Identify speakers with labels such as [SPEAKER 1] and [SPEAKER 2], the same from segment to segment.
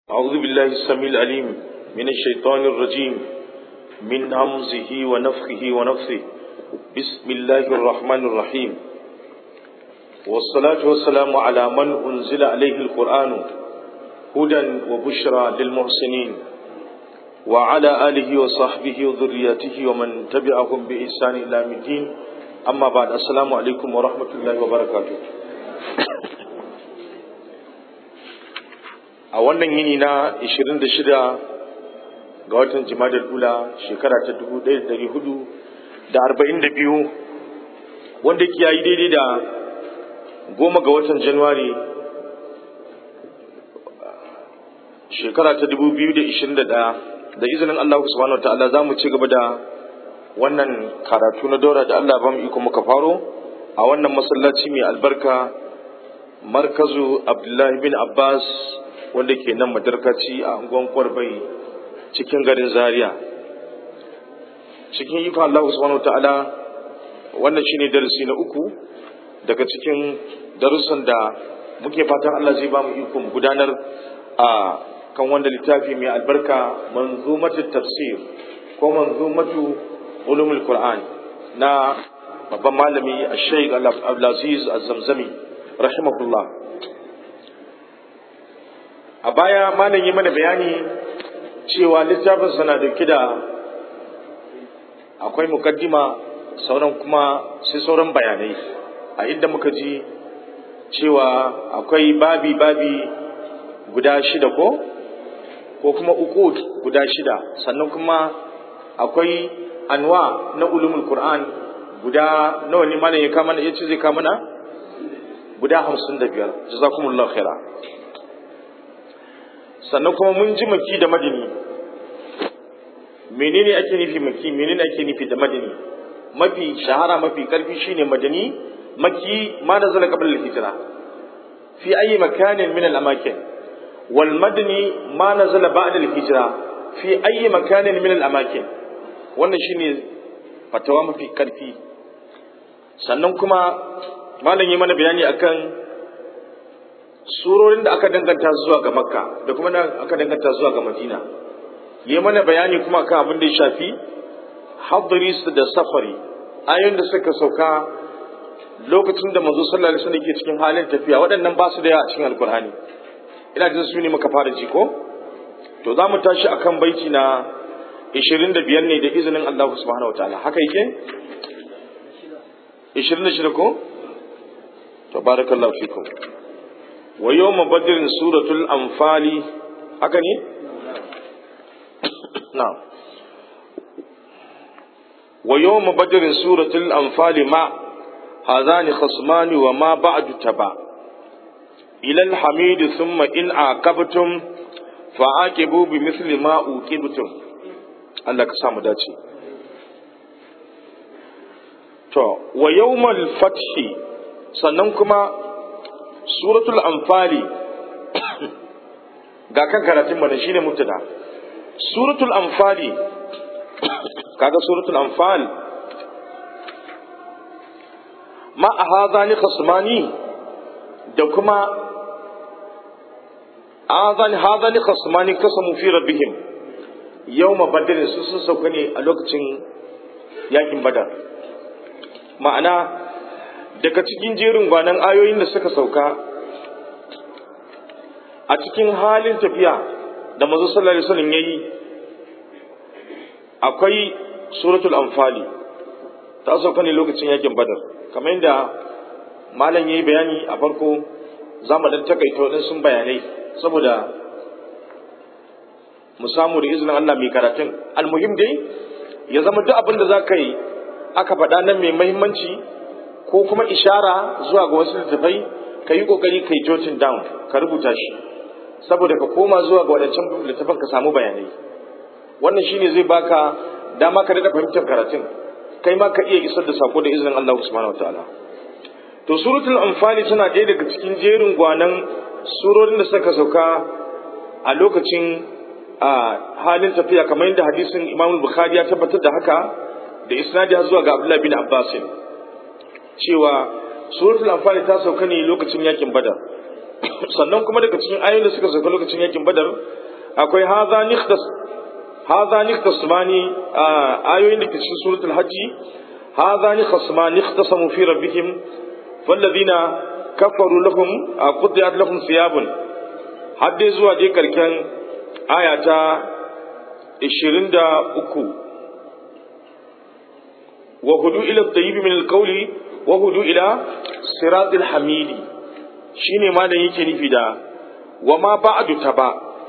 [SPEAKER 1] أعوذ بالله السميع العليم من الشيطان الرجيم من همزه ونفخه ونفثه بسم الله الرحمن الرحيم والصلاة والسلام على من أنزل عليه القرآن هدى وبشرى للمحسنين وعلى آله وصحبه وذريته ومن تبعهم بإحسان إلى الدين أما بعد السلام عليكم ورحمة الله وبركاته a wannan yini na 26 ga watan jimadar dula shekara ta 1442 wanda ke yayi daidai da goma ga watan januwari shekara ta 2021 da izinin Allah subhanahu wa ta'ala za mu ci gaba da wannan karatu na daura da Allah ba mu iko muka faro a wannan masallaci mai albarka markazu abdullahi bin abbas wanda ke nan madarkaci a unguwan kwarbai cikin garin zaria cikin ikon Allah subhanahu wa ta'ala wannan shine darasi na uku daga cikin darussan da muke fatan Allah zai ba mu ikon gudanar a kan wanda littafi mai albarka manzumatu tafsir ko manzumatu ulumul qur'an na babban malami Sheikh Abdulaziz Az-Zamzami rahimahullah a baya malam yi mana bayani cewa littafin sana dauke da akwai mukaddima sauran kuma sai sauran bayanai a inda muka ji cewa akwai babi babi guda shida ko ko kuma uku guda shida sannan kuma akwai anwa na ulumul qur'an guda nawa ne malam ya kama na yace zai kama na guda hamsin da biyar jazakumullahu khaira sannan kuma mun ji maki da madini menene ake nufi maki menene ake nufi da madini mafi shahara mafi karfi shine madani maki ma nazala qabla al-hijra fi ayi makanin min al-amakin wal madani ma nazala ba'da al-hijra fi ayi makanin min al-amakin wannan shine fatawa mafi karfi sannan kuma malam yi mana bayani akan surorin da aka danganta zuwa ga makka da kuma da aka danganta zuwa ga madina yi mana bayani kuma kan abin da ya shafi hadris da safari ayoyin da suka sauka lokacin da manzo sallallahu alaihi wasallam ke cikin halin tafiya waɗannan ba su da yawa a cikin alkur'ani ina jin su ne muka fara ji ko to za mu tashi akan baiti na 25 ne da izinin Allah subhanahu wataala haka yake 26 ko to barakallahu fikum wa yawma badrin suratul anfali haka ne na'am wa yawma badrin suratul anfali ma hadani khasmani wa ma ba'du taba ila alhamid thumma in aqabtum fa'aqibu bimithli ma uqibtum Allah ka samu dace to wa yawmal fathi sannan kuma suratul anfali ga kan karatun mana shine mubtada suratul anfali kaga suratul anfal ma ahadani khasmani da kuma ahadani hadani khasmani kasamu fi rabbihim yawma badr su sun sauka ne a lokacin yakin badar ma'ana daga cikin jerin gwanan ayoyin da suka sauka a cikin halin tafiya da mazu sallallahu alaihi wasallam yayi akwai suratul anfali ta sauka ne lokacin yakin badar kamar yadda malam yayi bayani a farko za mu dan takaita waɗansu bayanai saboda mu samu da izinin Allah mai karatun almuhim dai ya zama duk abin da za ka yi aka faɗa nan mai muhimmanci ko kuma ishara zuwa ga wasu littattafai ka yi ƙoƙari ka yi jotin down ka rubuta shi saboda ka koma zuwa ga wadancan littattafan ka samu bayanai wannan shine zai baka dama ka daɗa fahimtar karatun kai ma ka iya isar da sako da izinin Allah subhanahu wataala to suratul anfali tana ɗaya daga cikin jerin gwanan surorin da suka sauka a lokacin a halin tafiya kamar yadda hadisin Imam Bukhari ya tabbatar da haka da isnadi zuwa ga Abdullah bin Abbas cewa suratul anfal ta sauka ne lokacin yakin badar sannan kuma daga cikin ayoyin da suka sauka lokacin yakin badar akwai haza nikhtas haza nikhtasmani ayoyin da ke cikin suratul hajji haza nikhtasmani ikhtasamu fi rabbihim falladhina kafaru lahum qudiyat lahum thiyabun har dai zuwa dai karken aya ta 23 wa hudu ila tayyib min alqawli wa hudu ila siratil hamidi shine ma da yake nufi da wa ma ba'du taba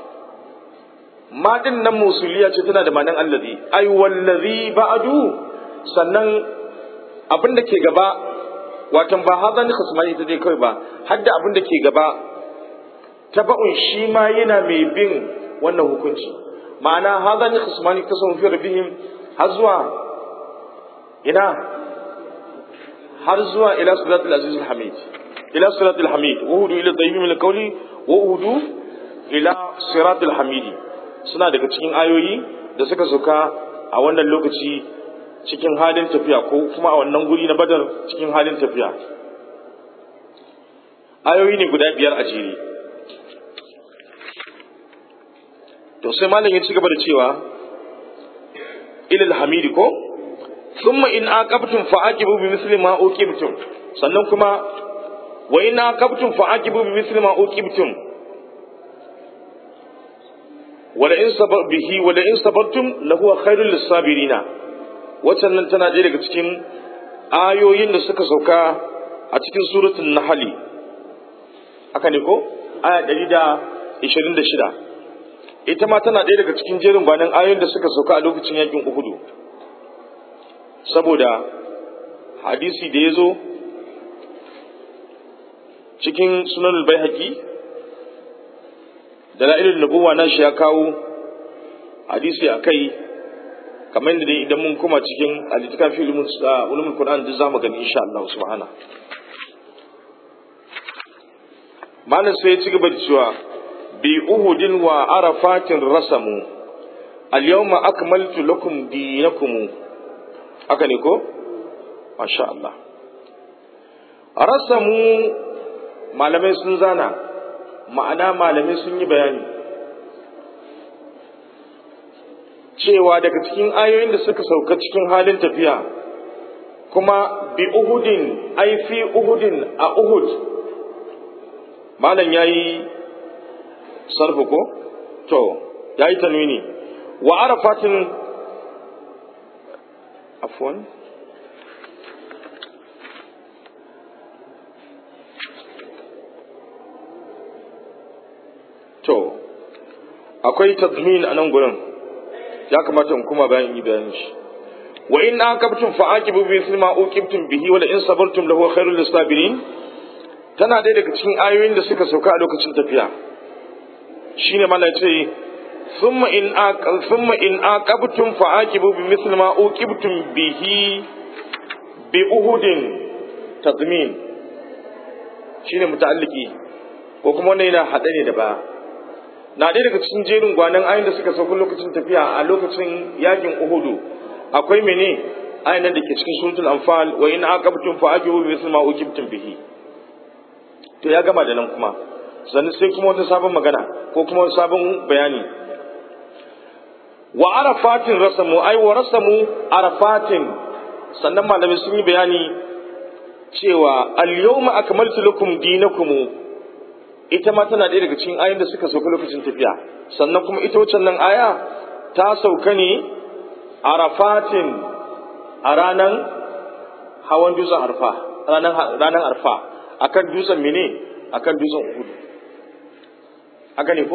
[SPEAKER 1] ma din nan musuliya ce tana da ma'anar allazi ai wallazi ba'du sannan abin da ke gaba watan ba hazan ni khasmani ta dai kawai ba hadda abin da ke gaba taba'un shi ma yana mai bin wannan hukunci ma'ana hazan ni khasmani ta sun fi rabbihim har zuwa ina har zuwa ila siratul aziz hamid ila siratul hamid wa hudu ila tayyib min alqawli wa hudu ila siratul hamidi suna daga cikin ayoyi da suka sauka a wannan lokaci cikin halin tafiya ko kuma a wannan guri na badar cikin halin tafiya ayoyi ne guda biyar a jere to sai malam ya ci gaba da cewa ilal hamidi ko thumma in aqabtum fa aqibu bi misli ma uqibtum sannan kuma wa in aqabtum fa aqibu bi misli ma uqibtum wala in sabar bihi wala in sabartum lahu khairul lisabirina waccan nan tana ɗaya daga cikin ayoyin da suka sauka a cikin suratul nahli haka ne ko aya 126 ita ma tana ɗaya daga cikin jerin banan ayoyin da suka sauka a lokacin yakin uhudu saboda hadisi da ya zo cikin sunan al-baihaqi dalilin nubuwa na shi ya kawo hadisi a kai kamar da idan mun koma cikin alittafin fi ulumin Qur'an duk zamu gani insha Allah subhana malam sai ya ci gaba da cewa bi uhudin wa arafatin rasamu al yawma akmaltu lakum dinakum haka ne ko masha Allah rasamu malamai sun zana ma'ana malamai sun yi bayani cewa daga cikin ayoyin da suka sauka cikin halin tafiya kuma bi uhudin ai fi uhudin a uhud malam ya yi sarfu ko to ya yi tanwini wa arafatin afwan to akwai tazmin a nan gurin ya kamata in kuma bayan yi bayan shi wa in aqabtum fa aqibu bi mithli ma uqibtum bihi wa la in sabartum lahu khairul lisabirin tana dai daga cikin ayoyin da suka sauka a lokacin tafiya shine mala ce thumma in aqal thumma in aqabtum fa aqibu bi mithli ma uqibtum bihi bi uhudin tadmin shine muta'alliki ko kuma wannan yana hade ne da ba na ɗaya daga cikin jerin gwanan ayin da suka sauka lokacin tafiya a lokacin yakin uhudu akwai mene ayin da ke cikin suratul anfal wa in aqabtum fa aqibu bi mithli ma uqibtum bihi to ya gama da nan kuma sannan sai kuma wata sabon magana ko kuma wani sabon bayani wa arafatin rasamu ai wa rasamu arafatin sannan malamai sun yi bayani cewa al-yawma akmaltu lakum dinakum ita ma tana ɗaya daga cikin ayoyin da suka sauka lokacin tafiya sannan kuma ita wacce nan aya ta sauka ne arafatin a ranar hawan dutsen arfa ranar arfa akan dutsen mene akan dutsen uhudu haka ne ko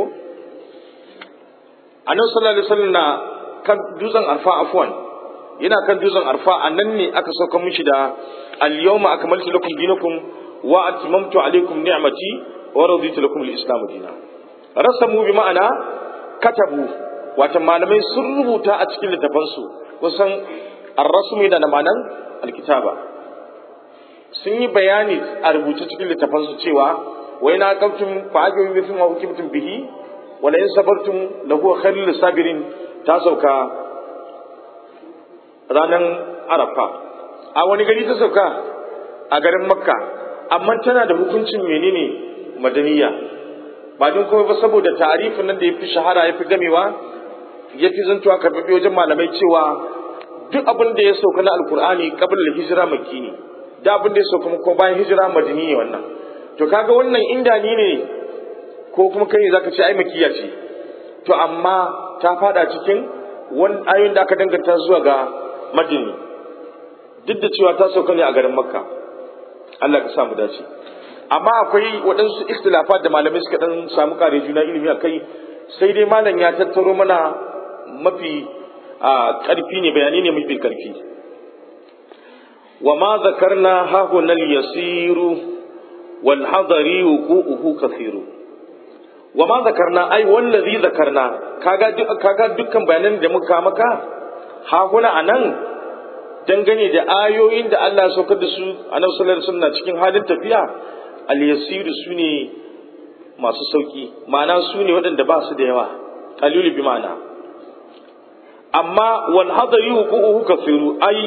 [SPEAKER 1] annabi sallallahu alaihi wasallam na kan dutsen arfa afwan yana kan dutsen arfa a nan ne aka sauka mishi da al-yawma akmaltu lakum dinakum wa atmamtu alaykum ni'mati wa raditu lakum al-islam dina rasamu bi ma'ana katabu wata malamai sun rubuta a cikin littafansu kusan ar-rasmu yana da ma'anan al-kitaba sun yi bayani a rubuce cikin littafansu cewa wa ina aqamtum fa ajibu bi ma ukibtum bihi wa la in sabartum lahu khairul sabirin ta sauka ranan arafa a wani gari ta sauka a garin makka amma tana da hukuncin menene madaniya ba don kuma ba saboda tarifin nan da ya fi shahara ya fi gamewa ya fi zantuwa karɓaɓɓe wajen malamai cewa duk abin da ya sauka na alkur'ani kabin da hijira makki ne da abin da ya sauka ko bayan hijira madini ne wannan to kaga wannan inda ni ne ko kuma kai zaka ce ai makiya ce to amma ta fada cikin wani ayoyin da aka danganta zuwa ga madini duk da cewa ta sauka ne a garin makka Allah ka samu dace amma akwai waɗansu ikhtilafat da malamai suka dan samu kare juna ilimi akai sai dai malam ya tattaro mana mafi ƙarfi ne bayani ne mafi ƙarfi wa ma zakarna hahuna yasiru wal hadari wuqu'uhu kathiru wa ma zakarna ai wallazi zakarna kaga kaga dukkan bayanan da muka maka hahuna anan dangane da ayoyin da Allah ya saukar da su annabi sallallahu alaihi wasallam cikin halin tafiya al yasiru sune masu sauki ma'ana sune waɗanda ba su da yawa qalilu bi ma'ana amma wal hadari wuqu'uhu kathiru ai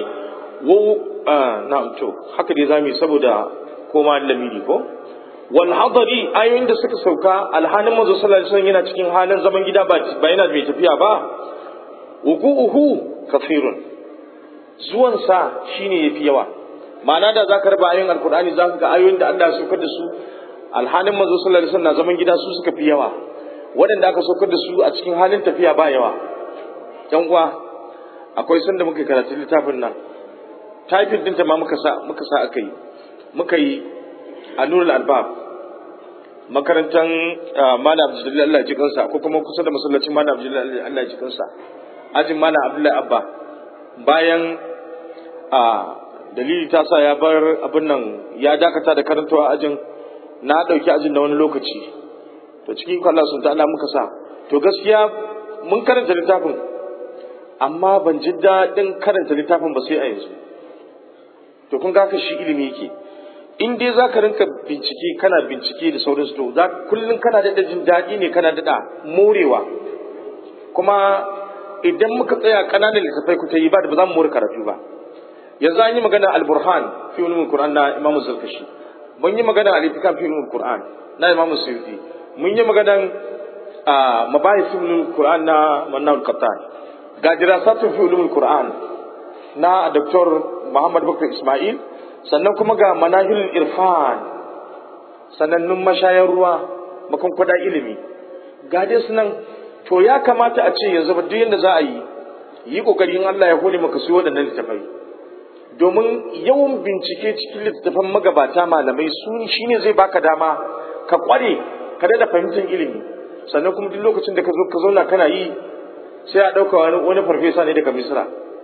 [SPEAKER 1] wa na'am to haka dai zamu saboda koma lamiri ko wal hadari ayoyin da suka sauka alhanin manzo sallallahu alaihi wasallam yana cikin halin zaman gida ba ba yana bai tafiya ba wuqu'uhu kathirun zuwan sa shine yafi yawa ma'ana da zaka raba ayoyin alqur'ani zaka ga ayoyin da Allah ya saukar da su alhanin manzo sallallahu alaihi wasallam zaman gida su suka fi yawa waɗanda aka saukar da su a cikin halin tafiya ba yawa yan uwa akwai sanda muka karatu littafin nan typing ɗinta ma muka sa muka sa aka yi muka yi a nurul albab makarantar malam abdullahi Allah ji kansa ko kuma kusa da masallacin malam abdullahi Allah ji kansa ajin malam abdullahi abba bayan a dalili ta sa ya bar abin nan ya dakata da karantawa ajin na ɗauki ajin da wani lokaci to cikin Allah sun ta'ala muka sa to gaskiya mun karanta littafin amma ban ji daɗin karanta littafin ba sai a yanzu to kun ga shi ilimi yake in dai za ka rinka bincike kana bincike da sauransu to za kullum kana daɗa jin daɗi ne kana daɗa morewa kuma idan muka tsaya ƙananan littattafai ku ta yi ba da ba za mu more karatu ba yanzu an yi magana al-burhan fi ulumul qur'an na imam zarkashi mun yi magana al-itikan fi ulumul qur'an na imam suyuti mun yi magana a mabahis fi ulumul qur'an na mannaul qattan ga dirasatu fi ulumul qur'an na dr muhammad bakar ismail sannan kuma ga manahilul irfan sanannun mashayar ruwa makon kwada ilimi ga dai su nan to ya kamata a ce yanzu ba duk yadda za a yi yi kokari in Allah ya hore maka su waɗannan littafai domin yawan bincike cikin littattafan magabata malamai su shine zai baka dama ka kware ka da fahimtar ilimi sannan kuma duk lokacin da ka zo ka zauna kana yi sai a ɗauka wani wani farfesa ne daga misra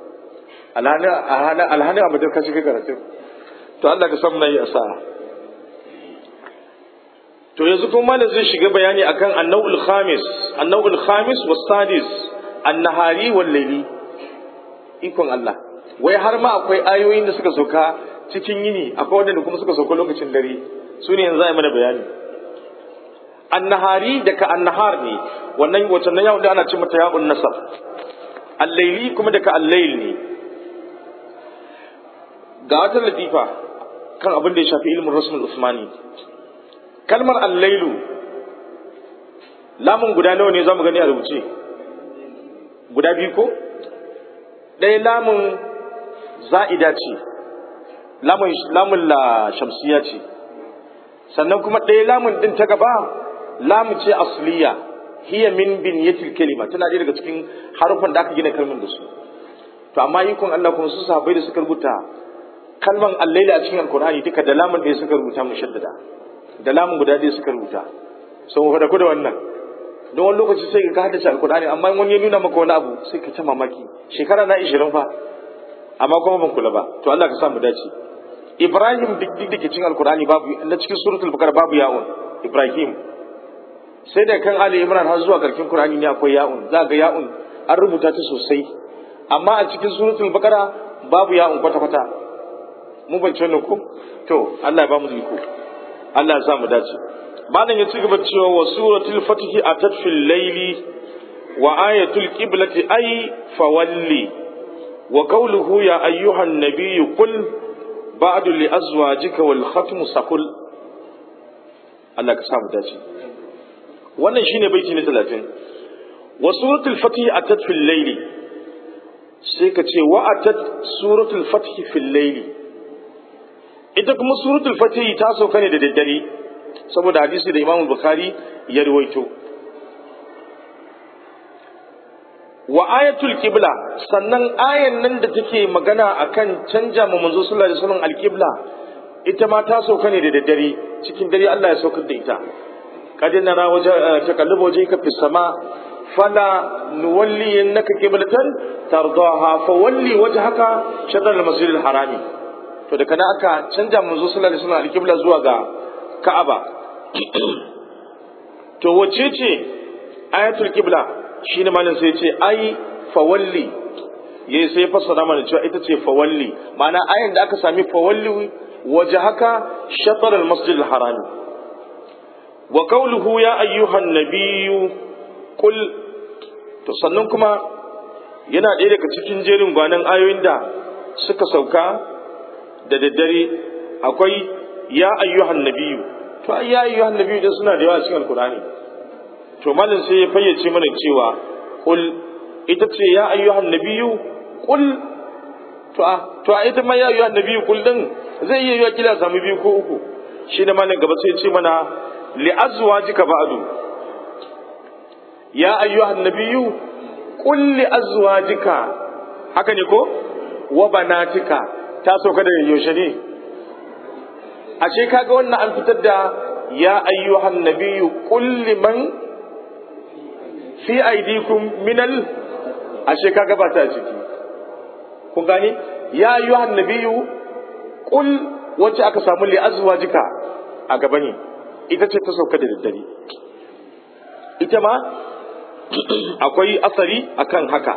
[SPEAKER 1] alhani a madar kashi karatu to Allah ka samu na yi asa'a to yanzu kuma da zai shiga bayani akan annawul khamis annawul khamis was sadis annahari wal layli ikon Allah wai har ma akwai ayoyin da suka sauka cikin yini akwai wanda kuma suka sauka lokacin dare su ne yanzu za mana bayani annahari daga annahar ne wannan wacce nan yawon da ana ce mata ya'un nasab al-layli kuma daga al-layl ne ga wata latifa kan abin da ya shafi ilmin rasmul usmani kalmar allailu lamun guda nawa ne za mu gani a rubuce guda biyu ko ɗaya lamun za'ida ce lamun la shamsiya ce sannan kuma ɗaya lamun ɗin ta gaba lamu ce asliya hiya min bin yatil kalima tana ɗaya daga cikin harufan da aka gina kalmar da su to amma ikon Allah kuma su sahabbai da suka rubuta kalman allaila a cikin alkur'ani duka da lamun da suka rubuta mushaddada da lamun guda ɗaya suka rubuta so mu faɗa ku da wannan don wani lokaci sai ka haddace alkur'ani amma wani ya nuna maka wani abu sai ka ta mamaki shekara na ishirin fa amma kuma ban kula ba to Allah ka sa mu dace Ibrahim duk duk da ke cikin alkur'ani babu na cikin suratul bakara babu ya'un Ibrahim sai da kan Ali Imran har zuwa karkin Qur'ani ne akwai ya'un za ga ya'un an rubuta ta sosai amma a cikin suratul bakara babu ya'un kwata kwata mun bance wannan ko to Allah ya ba mu iko Allah ya sa mu dace malam ya ci gaba cewa wa suratul fatih atat fil layli wa ayatul qiblati ay fawalli wa qawluhu ya ayyuhan nabiyyu qul ba'du li azwajika wal khatmu sakul Allah ka sa mu dace wannan shine baiti na 30 wa suratul fatih atat fil layli sai ka ce wa atat suratul fatih fil layli ita kuma suratul fatih ta sauka ne da daddare saboda hadisi da Imam Bukhari ya ruwaito wa ayatul qibla sannan ayan nan da take magana akan canja ma manzo sallallahu alaihi wasallam alqibla ita ma ta sauka ne da daddare cikin dare Allah ya saukar da ita kad nara waje taqallubu wajhika fis sama fala nuwalli innaka qiblatan tardaha fa walli wajhaka shatr al-masjid al-harami to da kana aka canja manzo sallallahu alaihi wasallam alqibla zuwa ga Ka'aba to wace ce ayatul qibla shine malam sai ce ai fawalli yayi sai fassara mana cewa ita ce fawalli ma'ana ayan da aka sami fawalli wajhaka shatr al-masjid al-haram wa qawluhu ya ayyuhan nabiyyu qul to sannan kuma yana ɗaya daga cikin jerin gwanan ayoyin da suka sauka da daddare akwai ya ayyuhan nabiyyu to ai ya ayyuhan nabiyyu da suna da yawa cikin alqur'ani to malam sai ya fayyace mana cewa qul ita ce ya ayyuhan nabiyyu qul to a to a ita ma ya ayyuhan nabiyyu qul din zai iya yiwa kila samu biyu ko uku shi da malam gaba sai ya ce mana li azwajika ba'du ya ayyuhan nabiyyu qul li azwajika haka ne ko wa banatika ta sauka da yaushe ne ashe kaga wannan an fitar da ya ayyuhan nabiyyu qul liman fi aidikum minal ashe kaga ba ta ciki kun gane ya ayyuhan nabiyyu qul wacce aka samu li azwajika a gaba ne ita ce ta sauka da daddare ita ma akwai asari akan haka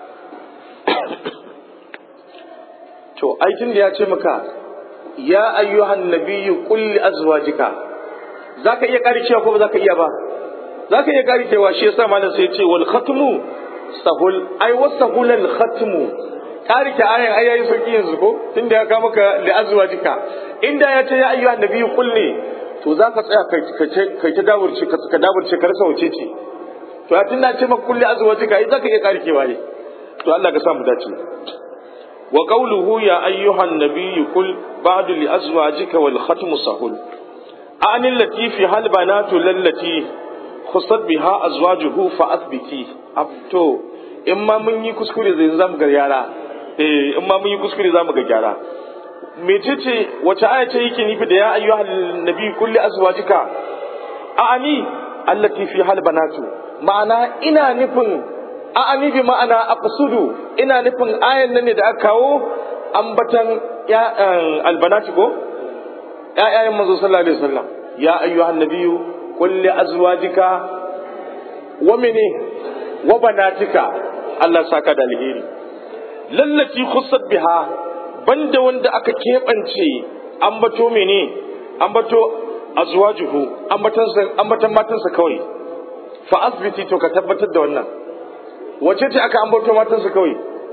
[SPEAKER 1] to aikin da ya ce maka ya ayyuhan nabiyyu qul li azwajika zaka iya karikewa ko ba zaka iya ba zaka iya karikewa shi yasa malam sai ya ce wal khatmu sahul ai wasahul al khatmu karike ayan ai yayi sauki yanzu ko tunda ya ka maka li azwajika inda ya ce ya ayyuhan nabiyyu qul ne to zaka tsaya kai ta daburce ka daburce ka rasa wace ce to a tunda ce maka kulli azwajika ai zaka iya karikewa ne to Allah ka samu dace وقوله يا أيها النبي قل بعد لأزواجك والختم سهل أن التي فيها البنات للتي خصت بها أزواجه فأثبتي أبتو إما من يكسكري زي زام غيارا إيه إما من يكسكري زام غيارا mecece wace aya ce yake nufi da ya ayyuhal nabi kulli azwajika a'ani allati fi hal banatu ma'ana ina nufin a'ani bi ma'ana aqsudu ina nufin ayan nan ne da aka kawo ambatan ya albanati ko ƴaƴayen manzo sallallahu alaihi wasallam ya ayyuhan nabiyyu qul li azwajika wa mini wa banatika Allah saka da alheri lallati khussat biha banda wanda aka keɓance ambato mene ambato azwajuhu ambatan ambatan matansa kawai fa asbiti to ka tabbatar da wannan wace ce aka ambato matansa kawai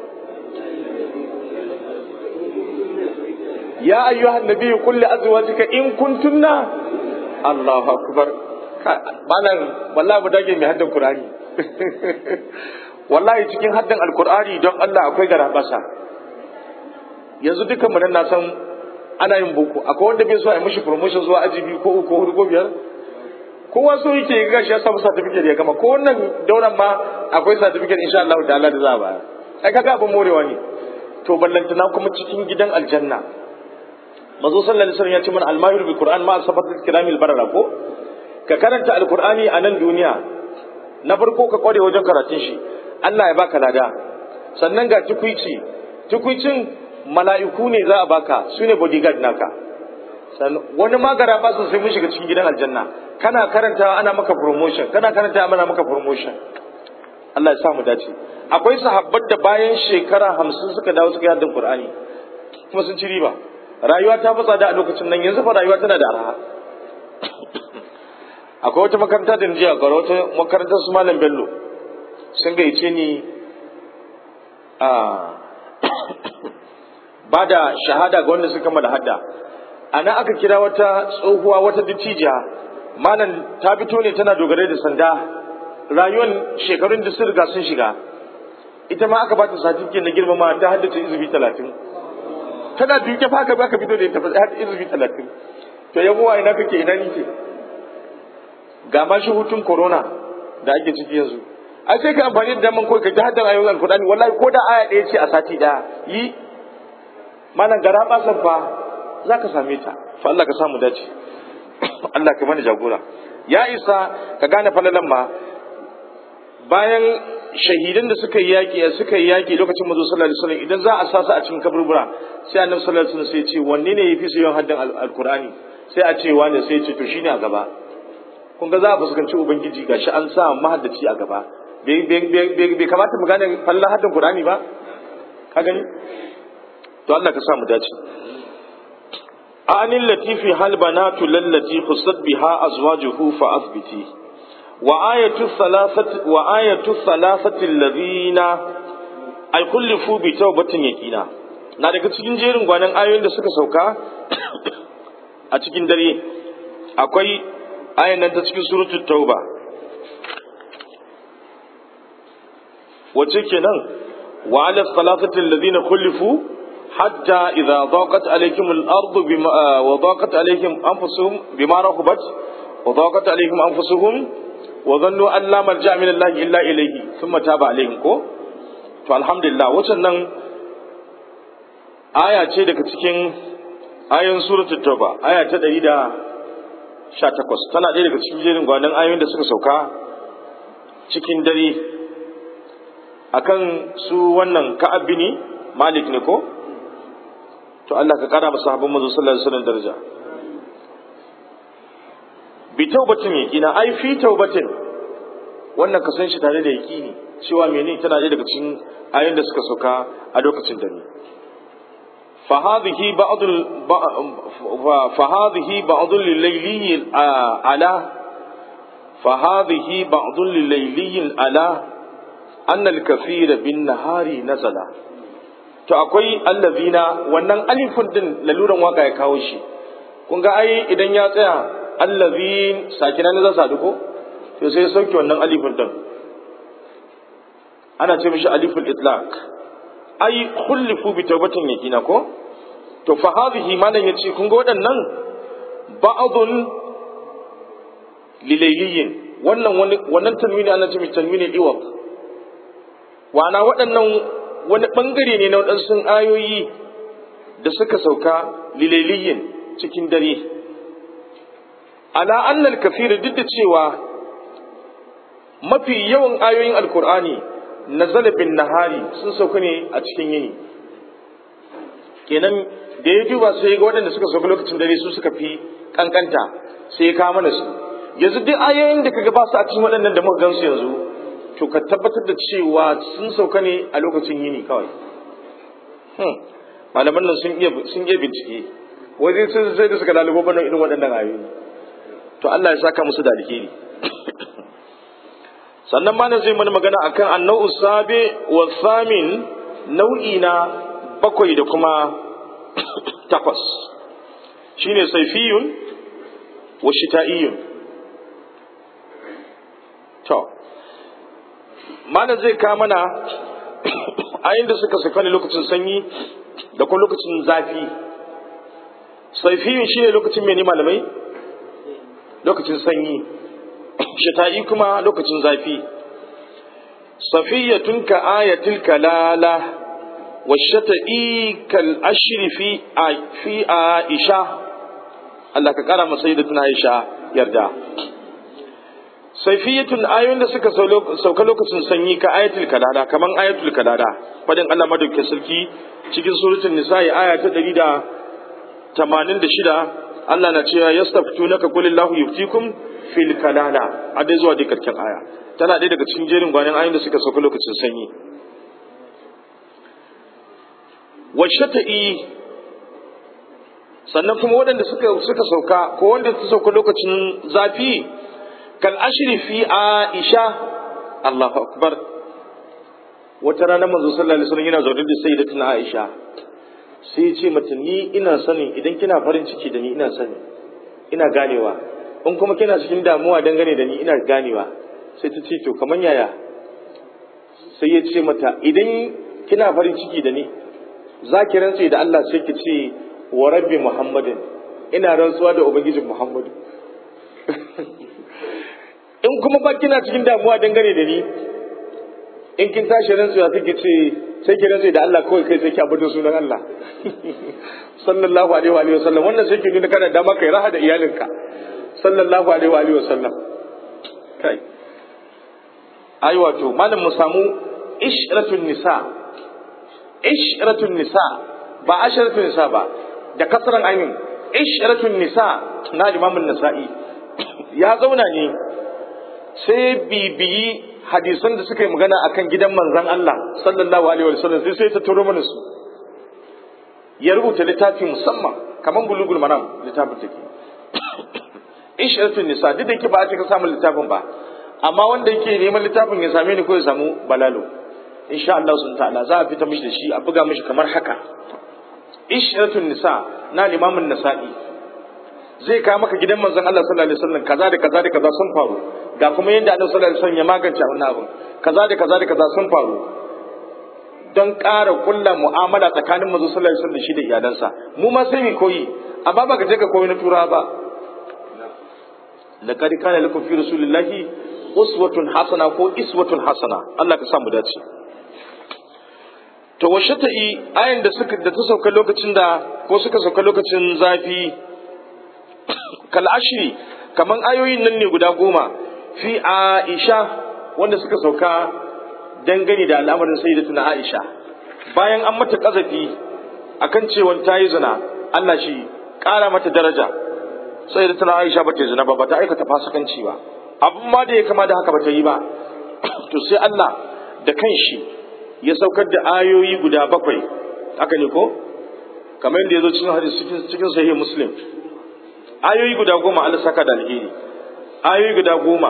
[SPEAKER 1] ya ayyuhan nabiyyu qul li azwajika in kuntunna Allahu akbar malam wallahi mu dage mai haddan qur'ani wallahi cikin haddan alqur'ani don Allah akwai garabasa yanzu dukan mu nan na san ana yin boko akwai wanda bai so a yi mishi promotion zuwa aji biyu ko uku ko hudu ko biyar kowa so yake ga shi ya samu certificate ya gama ko wannan dauran ma akwai certificate insha Allah ta'ala da za a bayar ai kaga abin morewa ne to ballantana kuma cikin gidan aljanna mazo sallallahu alaihi wasallam ya ce mana almahir bil qur'an ma safatul kiramil barara ko ka karanta alqur'ani a nan duniya na farko ka kware wajen karatun shi Allah ya baka lada sannan ga tukuici tukuicin mala'iku ne za a baka su ne bodyguard naka wani magara ba su sai mun shiga cikin gidan aljanna kana karanta ana maka promotion kana karanta ana maka promotion Allah ya sa mu dace akwai sahabbat da bayan shekara hamsin suka dawo suka yi haddin Qur'ani kuma sun ci riba rayuwa ta fatsa da a lokacin nan yanzu fa rayuwa tana da arha akwai wata makaranta da jiya ga wata makarantar su malam Bello sun gaice ni a ba da shahada ga wanda suka mada hadda ana aka kira wata tsohuwa wata dattijiya malam ta fito ne tana dogare da sanda rayuwar shekarun da sun riga sun shiga ita ma aka bata satifiket na girmama ta haddace izubi talatin tana duke fa aka baka fito da ita fa haddace izubi talatin to yan uwa ina kake ina nike ga ma shi hutun corona da ake ciki yanzu ai sai ka amfani da daman kawai ka ji haddan ayoyin alkur'ani wallahi ko da aya ɗaya ce a sati ɗaya yi malam gara basan fa za ka same ta fa Allah ka samu dace Allah ka mana jagora ya isa ka gane falalan ma bayan shahidan da suka yi yaki suka yi yaki lokacin manzo sallallahu alaihi wasallam idan za a sasa a cikin kaburbura sai annabi sallallahu alaihi wasallam sai ya ce wanne ne yafi su yawan haddan alkur'ani sai a ce wani sai ya ce to shine a gaba kun ga za a fuskanci ubangiji gashi an sa mahaddaci a gaba bai kamata mu gane fallan haddan qur'ani ba ka gani to Allah ka sa mu dace anil latifi hal banatu lallati khusat biha azwajuhu fa athbiti wa ayatu thalathati wa ayatu thalathati alladhina ay kullifu bi tawbatin yaqina na daga cikin jerin gwanan ayoyin da suka sauka a cikin dare akwai ayan nan ta cikin suratul tauba wace kenan wa ala thalathati alladhina kullifu حتى إذا ضاقت عليكم الأرض بما وضاقت عليهم أنفسهم بما رحبت وضاقت عليهم أنفسهم وظنوا أن لا ملجأ من الله إلا إليه ثم تاب عليهم كو فالحمد لله وسنن آية ce daga cikin ayoyin suratul tauba aya ta 118 tana ɗaya daga cikin jerin gwanan ayoyin da suka sauka cikin dare akan su wannan ka'ab bini malik ne ko to Allah ka kara masa sahabban manzo sallallahu alaihi wasallam daraja bi taubatin yaqina ai fi taubatin wannan ka san shi tare da yaqini cewa menene tana da daga cikin ayoyin da suka sauka a lokacin dare fa hadhihi ba'd fa hadhihi ba'd lilayli ala fa hadhihi ba'd lilayli ala anna al-kathira bin nahari nazala to akwai allazina wannan alifin din laluran waka ya kawo shi kun ga ai idan ya tsaya allazin sakina ne za su haɗu ko to sai sauke wannan alifin din ana ce mishi aliful itlaq ai khullifu bi tawbatin yakina ko to fa hadhihi malan yace kun ga waɗannan ba'dun lilayliyin wannan wannan tanwini ana ce mishi tanwini iwab wana waɗannan wani ɓangare ne na waɗansu ayoyi da suka sauka lilailiyin cikin dare ala annal kafira duk da cewa mafi yawan ayoyin alkur'ani na zalabin nahari sun sauka ne a cikin yini kenan da ya duba sai ga waɗanda suka sauka lokacin dare su suka fi kankanta sai ya kawo mana su yanzu duk ayoyin da kaga ba su a cikin waɗannan da muka gansu yanzu to ka tabbatar da cewa sun sauka ne a lokacin yini kawai malaman nan sun iya sun iya bincike waje sun sai da suka lalubo bana irin waɗannan ayoyi to Allah ya saka musu da alheri sannan ma zai mana magana akan annau sabi wa samin nau'i na bakwai da kuma takwas shine saifiyun wa shita'iyun to mana zai ka mana ayin da suka saka ne lokacin sanyi da kuma lokacin zafi saifiyun shine lokacin mene malamai lokacin sanyi shita'i kuma lokacin zafi safiyatun ka ayatil kalala wa shata'i kal ashri fi fi aisha Allah ka kara masa sayyidatuna Aisha yarda saifiyatun ayoyin da suka sauka lokacin sanyi ka ayatul kalada kaman ayatul kalada fadin Allah madaukakin sarki cikin suratul nisa'i aya ta 186 Allah na cewa yastaftunaka qul Allahu yuftikum fil kalala a dai zuwa dai karkin aya tana ɗaya daga cikin jerin gwanin ayoyin da suka sauka lokacin sanyi washata'i sannan kuma waɗanda suka suka sauka ko wanda suka sauka lokacin zafi kal ashri fi aisha Allahu akbar wata rana manzo sallallahu alaihi wasallam yana zaune da sayyidatuna Aisha sai ya ce mata ni ina sanin idan kina farin ciki da ni ina sani ina ganewa in kuma kina cikin damuwa dangane da ni ina ganewa sai ta ce to kaman yaya sai ya ce mata idan kina farin ciki da ni za ki rantse da Allah sai ki ce wa rabbi muhammadin ina rantsuwa da ubangijin muhammadu in kuma ba kina cikin damuwa dangane da ni in kin tashi rantsuwa sai ki ce sai ki rantse da Allah kawai kai sai ki abudu sunan Allah sallallahu alaihi wa alihi wasallam wannan sai ki nuna kana dama kai raha da iyalinka sallallahu alaihi wa alihi wasallam kai ai wato malam mu samu ishratun nisa ishratun nisa ba asharatun nisa ba da kasran ainin ishratun nisa na imamun nasa'i ya zauna ne sai bibiyi hadisan da suka yi magana akan gidan manzon Allah sallallahu alaihi wasallam sai sai ta turo mana su ya rubuta littafi musamman kaman bulugul maram littafin take ishratun nisa duk da yake ba a cika samun littafin ba amma wanda yake neman littafin ya same ni ko ya samu balalo insha Allah sun ta'ala za a fita mishi da shi a buga mishi kamar haka ishratun nisa na limamin nasa'i zai kawo maka gidan manzon Allah sallallahu alaihi wasallam kaza da kaza da kaza sun faru ga kuma yadda Annabi sallallahu alaihi wasallam ya magance wannan abin kaza da kaza da kaza sun faru don ƙara kulla mu'amala tsakanin manzon sallallahu alaihi wasallam da shi da iyalansa mu ma sai mu koyi amma ba ka je ka koyi na turawa ba laqad kana lakum fi rasulillahi uswatun hasana ko iswatun hasana Allah ka sa mu dace to washe ta yi ayin da suka da ta sauka lokacin da ko suka sauka lokacin zafi kal ashri kaman ayoyin nan ne guda goma fi aisha wanda suka sauka dangane da al'amarin sayyidatuna aisha bayan an mata kazafi akan cewa ta yi zina Allah shi kara mata daraja sayyidatuna aisha ba ta zina ba ba ta aikata fasikanci ba abun ma da ya kama da haka ba ta yi ba to sai Allah da kanshi ya saukar da ayoyi guda bakwai haka ne ko kamar yadda ya zo cikin hadisi cikin cikin sahih muslim ayoyi guda goma Allah saka da alheri ayoyi guda goma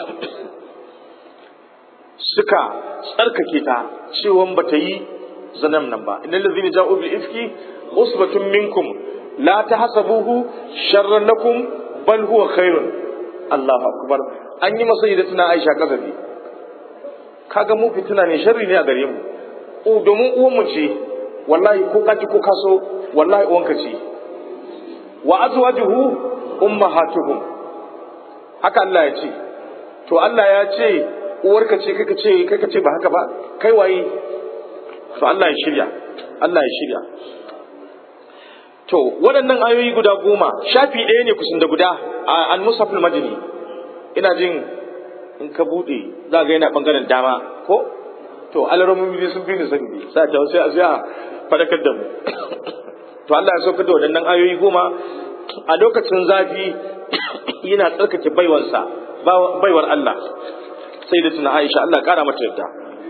[SPEAKER 1] suka tsarkake ta cewa ba ta yi zanam nan ba innal ladzina ja'u bil ifki usbatun minkum la tahsabuhu sharran lakum bal huwa khairun Allahu akbar an yi masa da tuna Aisha kazafi kaga mu fitina ne sharri ne a gare mu o domin uwan mu ce wallahi ko kaji ko kaso wallahi uwan ka ce wa azwajuhu ummahatuhum haka Allah ya ce to Allah ya ce uwarka ce kai ka ce kai ka ce ba haka ba kai waye to Allah ya shirya Allah ya shirya to waɗannan ayoyi guda goma shafi ɗaya ne kusan da guda a al-musafil madini ina jin in ka buɗe za ga yana ɓangaren dama ko to alaromin biyu sun fi ni sani ne sa ta sai a sai a fadakar da mu to Allah ya saukar da waɗannan ayoyi goma a lokacin zafi yana tsarkake baiwarsa baiwar Allah sai da tuna Aisha Allah ƙara mata yadda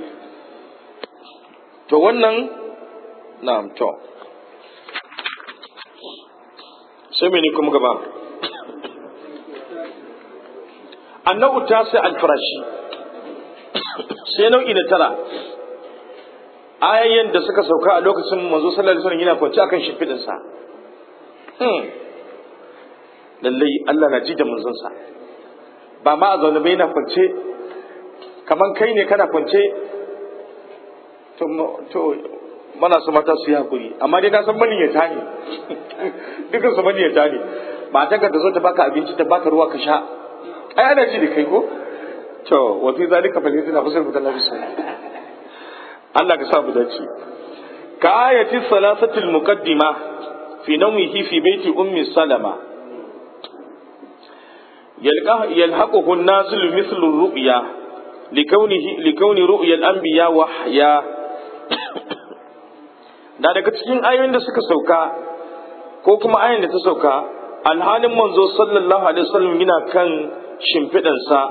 [SPEAKER 1] to wannan na'am to sai mene kuma gaba annabu ta sai alfarashi sai nau'i na tara ayayyan da suka sauka a lokacin manzo sallallahu alaihi wasallam yana kwance akan shimfidin sa hmm lallai Allah na ji da manzon sa ba ma a zaune bai yana kwance kaman kai ne kana kwance to to mana su mata su yi hakuri amma dai na san maniyata ne dukkan su maniyata ne ba ta ta zo ta baka abinci ta baka ruwa ka sha ai ana ji da kai ko to wa fi zalika fal yadina fasal mutan nabi Allah ka sa mu dace ka ayati salasatil muqaddima fi nawmihi fi baiti ummi salama yalqa yalhaquhu an-nazil mithlu ar-ru'ya likawnihi likawni ru'ya al-anbiya wahya da daga cikin ayoyin da suka sauka ko kuma ayoyin da ta sauka alhalin manzo sallallahu alaihi wasallam yana kan shimfiɗansa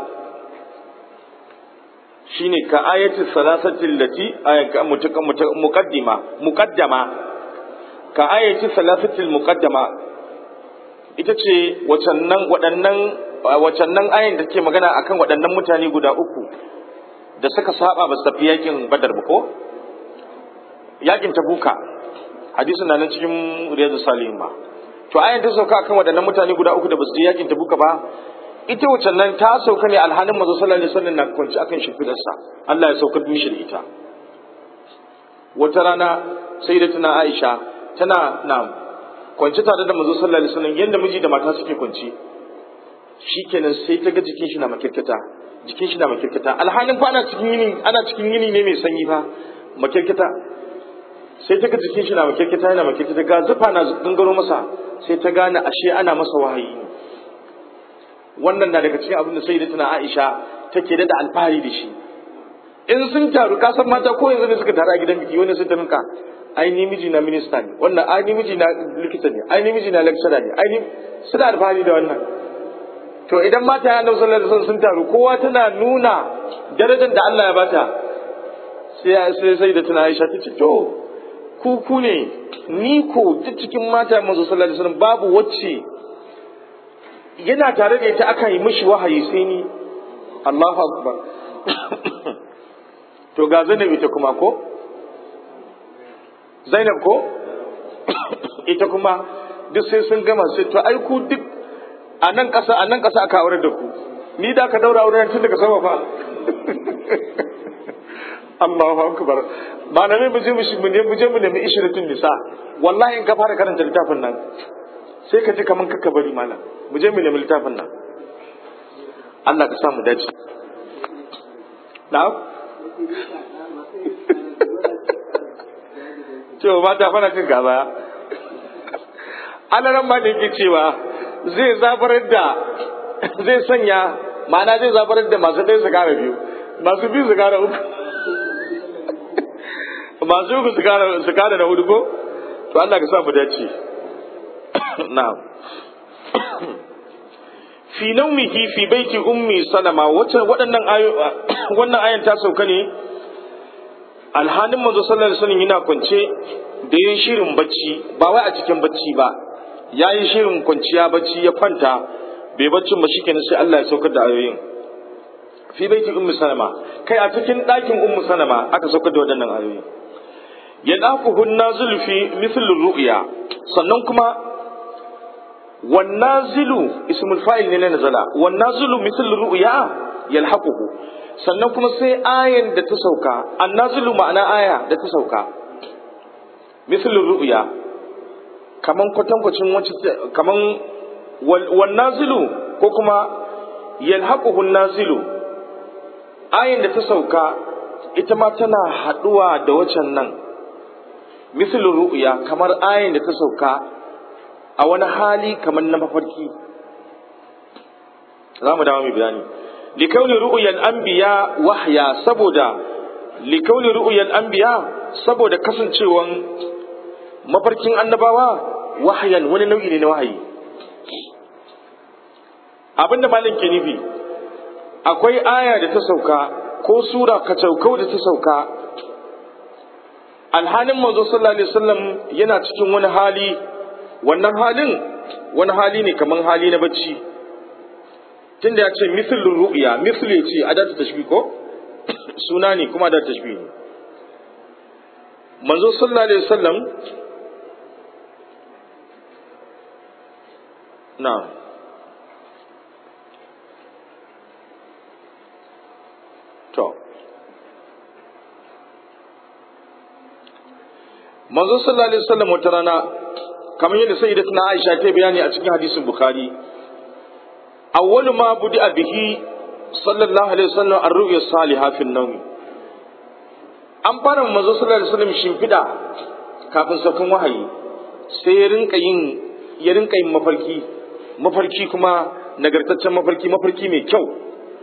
[SPEAKER 1] shine ka ayati salasatin lati ayaka muqaddima muqaddama ka ayati salasatil muqaddama ita ce wacannan waɗannan wacannan ayin da ke magana akan waɗannan mutane guda uku da suka saba ba su tafi yakin badar ba ko yakin tabuka hadisin na nan cikin riyadu salihin ma to ayan ta sauka akan waɗannan mutane guda uku da basu je yakin tabuka ba ita wacce nan ta sauka ne alhanin manzo sallallahu alaihi wasallam na kwanci akan shimfidarsa Allah ya saukar mishi da ita wata rana sayyidatuna Aisha tana na kwanci tare da manzo sallallahu alaihi wasallam yanda miji da mata suke kwanci shikenan sai ta ga jikin shi na makirkata jikin shi na makirkata alhalin fa ana cikin yini ana cikin yini ne mai sanyi fa makirkata sai ta ga jikin shi na makirkata yana makirkata ga zufa na gangaro masa sai ta gane ashe ana masa wahayi ne wannan na daga cikin abin da sayyidatuna Aisha take da alfahari da shi in sun taru ka san mata ko yanzu ne suka taru a gidan biki wani sun ta minka ai ni miji na minista ne wannan ai ni miji na likita ne ai ni miji na lecturer ne ai ni suna alfahari da wannan to idan mata ya sallallahu alaihi wasallam sun taru kowa tana nuna darajar da Allah ya bata sai sai sai da tana Aisha ta ce to ku ku ne ni ko duk cikin mata manzo sallallahu alaihi wasallam babu wacce yana tare da ita aka yi mishi wahayi sai ni Allahu akbar to ga Zainab ita kuma ko Zainab ko ita kuma duk sai sun gama sai to ai ku duk a nan ƙasa a nan ƙasa aka aure da ku ni da ka daura auren tun daga sama fa Allahu akbar ba na mai muje mu ne muje mu nemi ishratun nisa wallahi in ka fara karanta littafin nan sai ka ji kaman kaka bari malam muje mu nemi littafin nan Allah ka sa mu dace na'am to mata fara cin gaba alaran ma da yake cewa zai zabarar da zai sanya ma'ana zai zabarar da masu ɗaya su kara biyu masu biyu su kara uku masu uku su kara da hudu ko to Allah ka sa mu dace na'am fi naumihi fi baiti ummi salama wacce waɗannan ayo wannan ayan ta sauka ne alhanin manzo sallallahu alaihi wasallam yana kwance da yin shirin bacci ba wai a cikin bacci ba ya yi shirin kwanciya bacci ya kwanta bai baccin ba shikenan sai Allah ya saukar da ayoyin fi baiti ummu salama kai a cikin ɗakin ummu salama aka saukar da waɗannan ayoyi ya dafuhu nazulu fi mithlu ru'ya sannan kuma wan nazilu ismul fa'il ne na nazala wan nazilu mithlu ru'ya yalhaquhu sannan kuma sai ayan da ta sauka an nazilu ma'ana aya da ta sauka mithlu ru'ya kaman kwatankwacin wacce kaman wan nazilu ko kuma yalhaquhu nazilu ayin da ta sauka ita ma tana haduwa da wacan nan misalin ru'ya kamar ayin da ta sauka a wani hali kamar na mafarki za mu dawo mai bayani likauni ru'yal anbiya wahya saboda likauni ru'yal anbiya saboda kasancewan mafarkin annabawa wahayan wani nau'i ne na wahayi abinda malam ke nufi akwai aya da ta sauka ko sura kacaukau da ta sauka alhalin manzo sallallahu alaihi wasallam yana cikin wani hali wannan halin wani hali ne kamar hali na bacci tunda ya ce mithlul ru'ya mithl ya ce adatu tashbih ko suna ne kuma adatu tashbih ne manzo sallallahu alaihi wasallam na'am to manzo sallallahu alaihi wasallam wata rana kamar yadda sayyidatuna Aisha ta bayani a cikin hadisin Bukhari awwalu ma budi bihi sallallahu alaihi wasallam ar-ru'ya salihah fi an-nawm an fara manzo sallallahu alaihi wasallam shimfida kafin saukan wahayi sai ya rinka yin ya rinka yin mafarki mafarki kuma nagartaccen mafarki mafarki mai kyau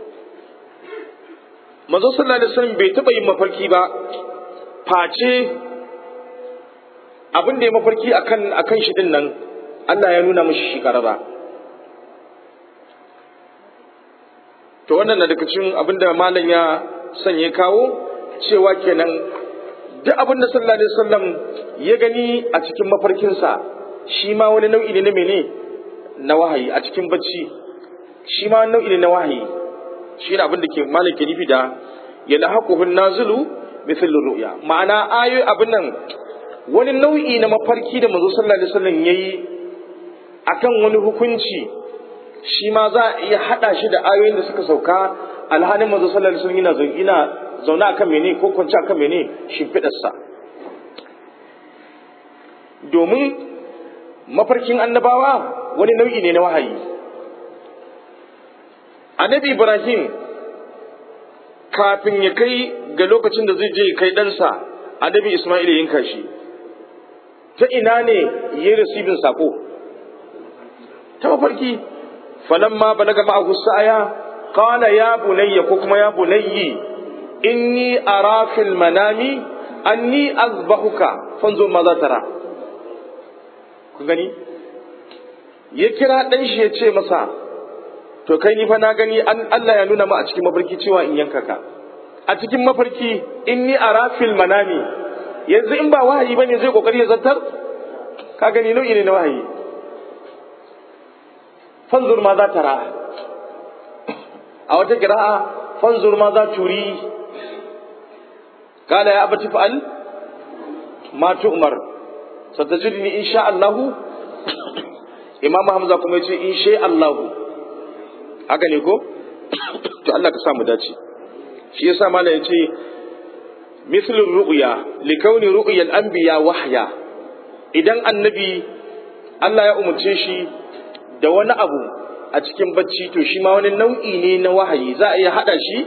[SPEAKER 1] manzo sallallahu alaihi wasallam bai taba yin mafarki ba face abin da ya mafarki akan akan shi din nan Allah ya nuna mishi shi karara to wannan na daga cikin abin da malam ya sanya kawo cewa kenan duk abin da sallallahu alaihi wasallam ya gani a cikin mafarkinsa shi ma wani nau'i ne na mene na wahayi a cikin bacci shi ma wani nau'i ne na wahayi shi ne abin da ke malam ke nufi da ya lahaquhu nazilu mithl ru'ya ma'ana ayoyi abin nan wani nau'i na mafarki da manzo sallallahu alaihi wasallam yayi akan wani hukunci shi ma za a iya haɗa shi da ayoyin da suka sauka alhalin manzo sallallahu alaihi wasallam ina zaune akan mene ko kwance akan mene shimfiɗarsa domin mafarkin annabawa wani nau'i ne na wahayi annabi ibrahim kafin ya kai ga lokacin da zai je kai ɗansa annabi isma'il ya yanka shi ta ina ne ya rasibin sako ta mafarki falamma balaga ma'ahu sa'aya qala ya bunayya ko kuma ya bunayyi inni ara fil manami anni azbahuka fanzur ma za tara ku gani ya kira dan shi ya ce masa to kai ni fa na gani an Allah ya nuna ma a cikin mafarki cewa in yanka ka a cikin mafarki inni ara fil manami yanzu in ba wahayi bane zai kokari ya zantar ka gani nau'i ne na wahayi fanzur ma za tara a wata kira'a fanzur ma za turi kala ya abati fa'al ma tu'mar satajidni insha Allahu Imam Hamza kuma yace insha Allahu haka ne ko to Allah ka samu dace shi yasa mallam yace mislu ru'ya likauni ru'ya al-anbiya wahya idan annabi Allah ya umurce shi da wani abu a cikin bacci to shi ma wani nau'i ne na wahayi za a iya hada shi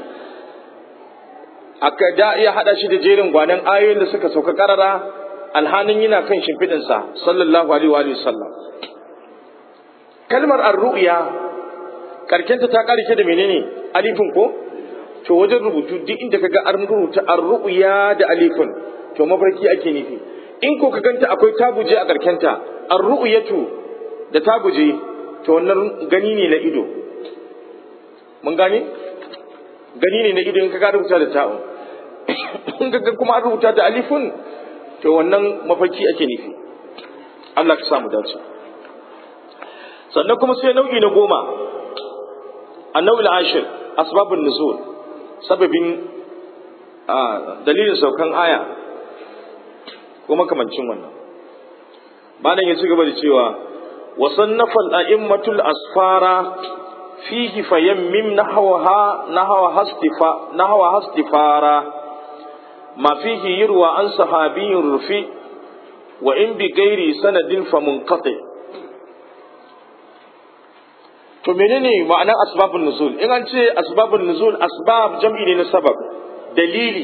[SPEAKER 1] aka da iya hada shi da jerin gwanan ayoyin da suka sauka karara alhanin yana kan shimfiɗinsa sallallahu alaihi wa sallam kalmar ar-ru'ya karkenta ta karike da menene alifin ko to wajen rubutu duk inda kaga an rubuta ar-ru'ya da alifin to mafarki ake nufi in ko ka ganta akwai tabuje a karkenta ar-ru'yatu da tabuje to wannan gani ne na ido mun gane gani ne na ido in ka rubuta da ta'un in ka kuma an rubuta da alifin to wannan mafarki ake nufi Allah ka samu dace sannan kuma sai nau'i na goma annawil ashir asbabun nuzul sababin dalilin saukan aya ko makamancin wannan bayan ya ci gaba da cewa وصنف الأئمة الأسفار فيه فيمم نحوها نحوها استفا نحوها استفارا ما فيه يروى عن صحابي رفي وإن بغير سند فمنقطع to menene ma'anar asbabun nuzul in an ce asbabun nuzul asbab jam'i ne na sabab dalili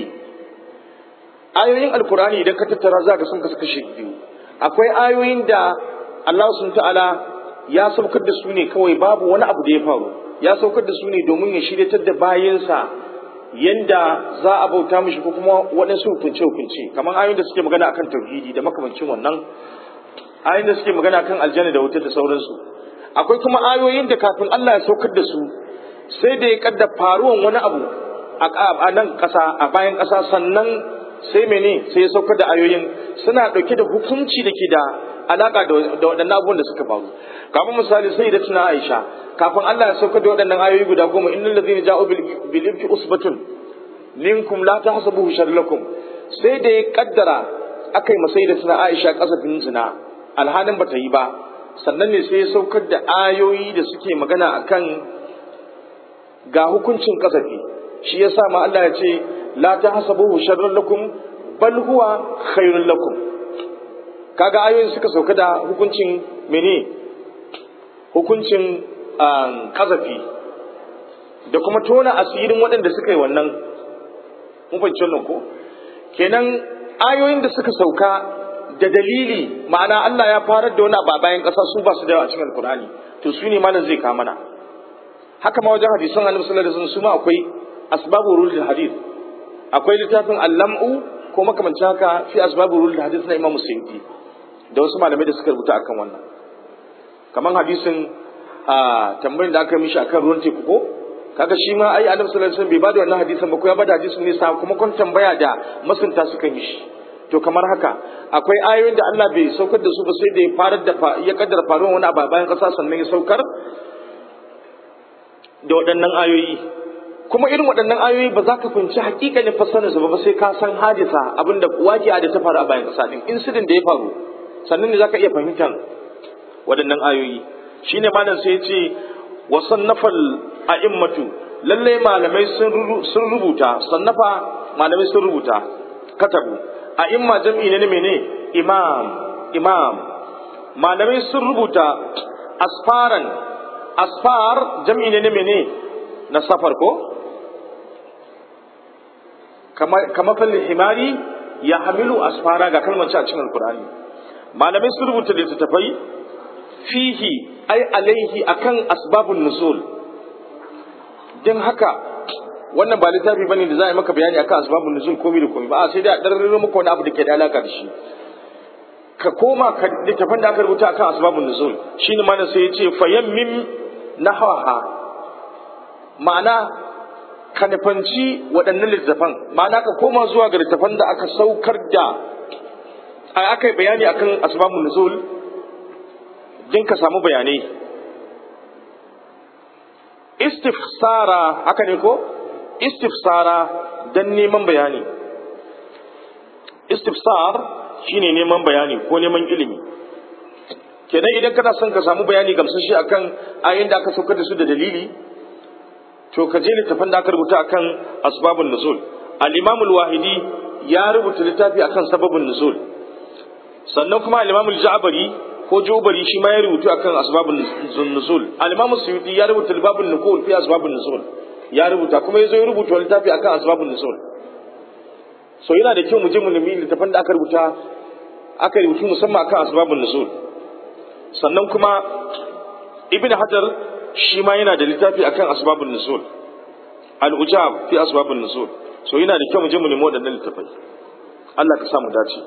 [SPEAKER 1] ayoyin alkurani idan ka tattara za ka sun kasu kashe biyu akwai ayoyin da Allah sun ta'ala ya saukar da su ne kawai babu wani abu da ya faru ya saukar da su ne domin ya shiryatar da bayansa yanda za a bauta mishi ko kuma waɗansu hukunce hukunce kamar ayoyin da suke magana akan tauhidi da makamancin wannan ayoyin da suke magana akan aljanna da wuta da sauransu akwai kuma ayoyin da kafin Allah ya saukar da su sai da ya kadda faruwan wani abu a nan ƙasa a bayan ƙasa sannan sai mene sai ya saukar da ayoyin suna ɗauke da hukunci da ke da alaka da waɗannan abubuwan da suka faru kamar misali sai da tuna Aisha kafin Allah ya saukar da waɗannan ayoyi guda goma innal ladzina ja'u bil ifki usbatun minkum la tahsabuhu sharlakum sai da ya kaddara akai masai da tuna Aisha kasafin zina alhalin bata yi ba sannan ne sai ya saukar da ayoyi da suke magana akan ga hukuncin kasafi shi yasa ma Allah ya ce la tahsabuhu sharran lakum bal huwa khairul lakum kaga ayoyin suka sauka da hukuncin mene hukuncin kazafi da kuma tona asirin waɗanda suka yi wannan mun fahimci wannan ko kenan ayoyin da suka sauka da dalili ma'ana Allah ya farar da wani a bayan ƙasa su ba su da yawa a cikin alkur'ani to su ne malam zai kama mana haka ma wajen hadisan annabi sallallahu alaihi wasallam su ma akwai asbabu rulul hadith akwai littafin al-lam'u ko makamancin haka fi asbabu rulul hadith na Imam Suyuti da wasu malamai da suka rubuta akan wannan kamar hadisin a tambayin da aka mishi akan ruwan teku ko kaga shi ma ai annabi sallallahu alaihi wasallam bai bada wannan hadisin ba ko ya bada hadisin ne sa kuma kun tambaya da masunta suka mishi to kamar haka akwai ayoyin da Allah bai saukar da su ba sai da ya farar da ya kaddara faruwar wani abu bayan kasa sannan ya saukar da waɗannan ayoyi kuma irin waɗannan ayoyi ba za ka fahimci hakikanin fassarar su ba sai ka san hadisa abinda wajiya da ta faru a bayan kasa din incident da ya faru sannan ne za ka iya fahimtar waɗannan ayoyi shine malam sai ya ce wa sannafal a'immatu lalle malamai sun rubuta sannafa malamai sun rubuta katabu a'imma jam'i ne mene imam imam malamai sun rubuta asfaran asfar jam'i ne mene na safar ko kama fallin himari ya hamilu asfara ga kalmar a cikin alkur'ani malamai sun rubuta littattafai fihi ai alaihi akan asbabun nuzul din haka wannan ba littafi bane da za a yi maka bayani akan asbabun nuzul komai da komai ba sai dai a darraro maka wani abu da ke da alaka da shi ka koma ka littafin da aka rubuta akan asbabun nuzul shine malam sai ya ce fayammim nahwaha ma'ana ka nufanci waɗannan littafan ma'ana ka koma zuwa ga littafan da aka saukar da aka yi bayani akan asbabun nuzul din ka samu bayanai istifsara haka ne ko istifsara dan neman bayani istifsar shine neman bayani ko neman ilimi kenan idan kana son ka samu bayani gamsashi akan ayin da aka saukar da su da dalili to ka je littafin da aka rubuta akan asbabun nuzul al-imam al-wahidi ya rubuta littafi akan sababun nuzul sannan kuma al-imam al-ja'bari ko jubari shi ma ya rubuta akan asbabun nuzul al-imam suyuti ya rubuta babun nukul fi asbabun nuzul ya rubuta kuma yazo ya rubuta littafi akan asbabun nuzul so yana da kyau mu je mu nemi littafin da aka rubuta aka rubuta musamman akan asbabun nuzul sannan kuma ibn hajar shi ma yana da littafi akan asbabun nuzul al-ujab fi asbabun nuzul so yana da kyau mu je mu nemi wadannan littafai Allah ka sa mu dace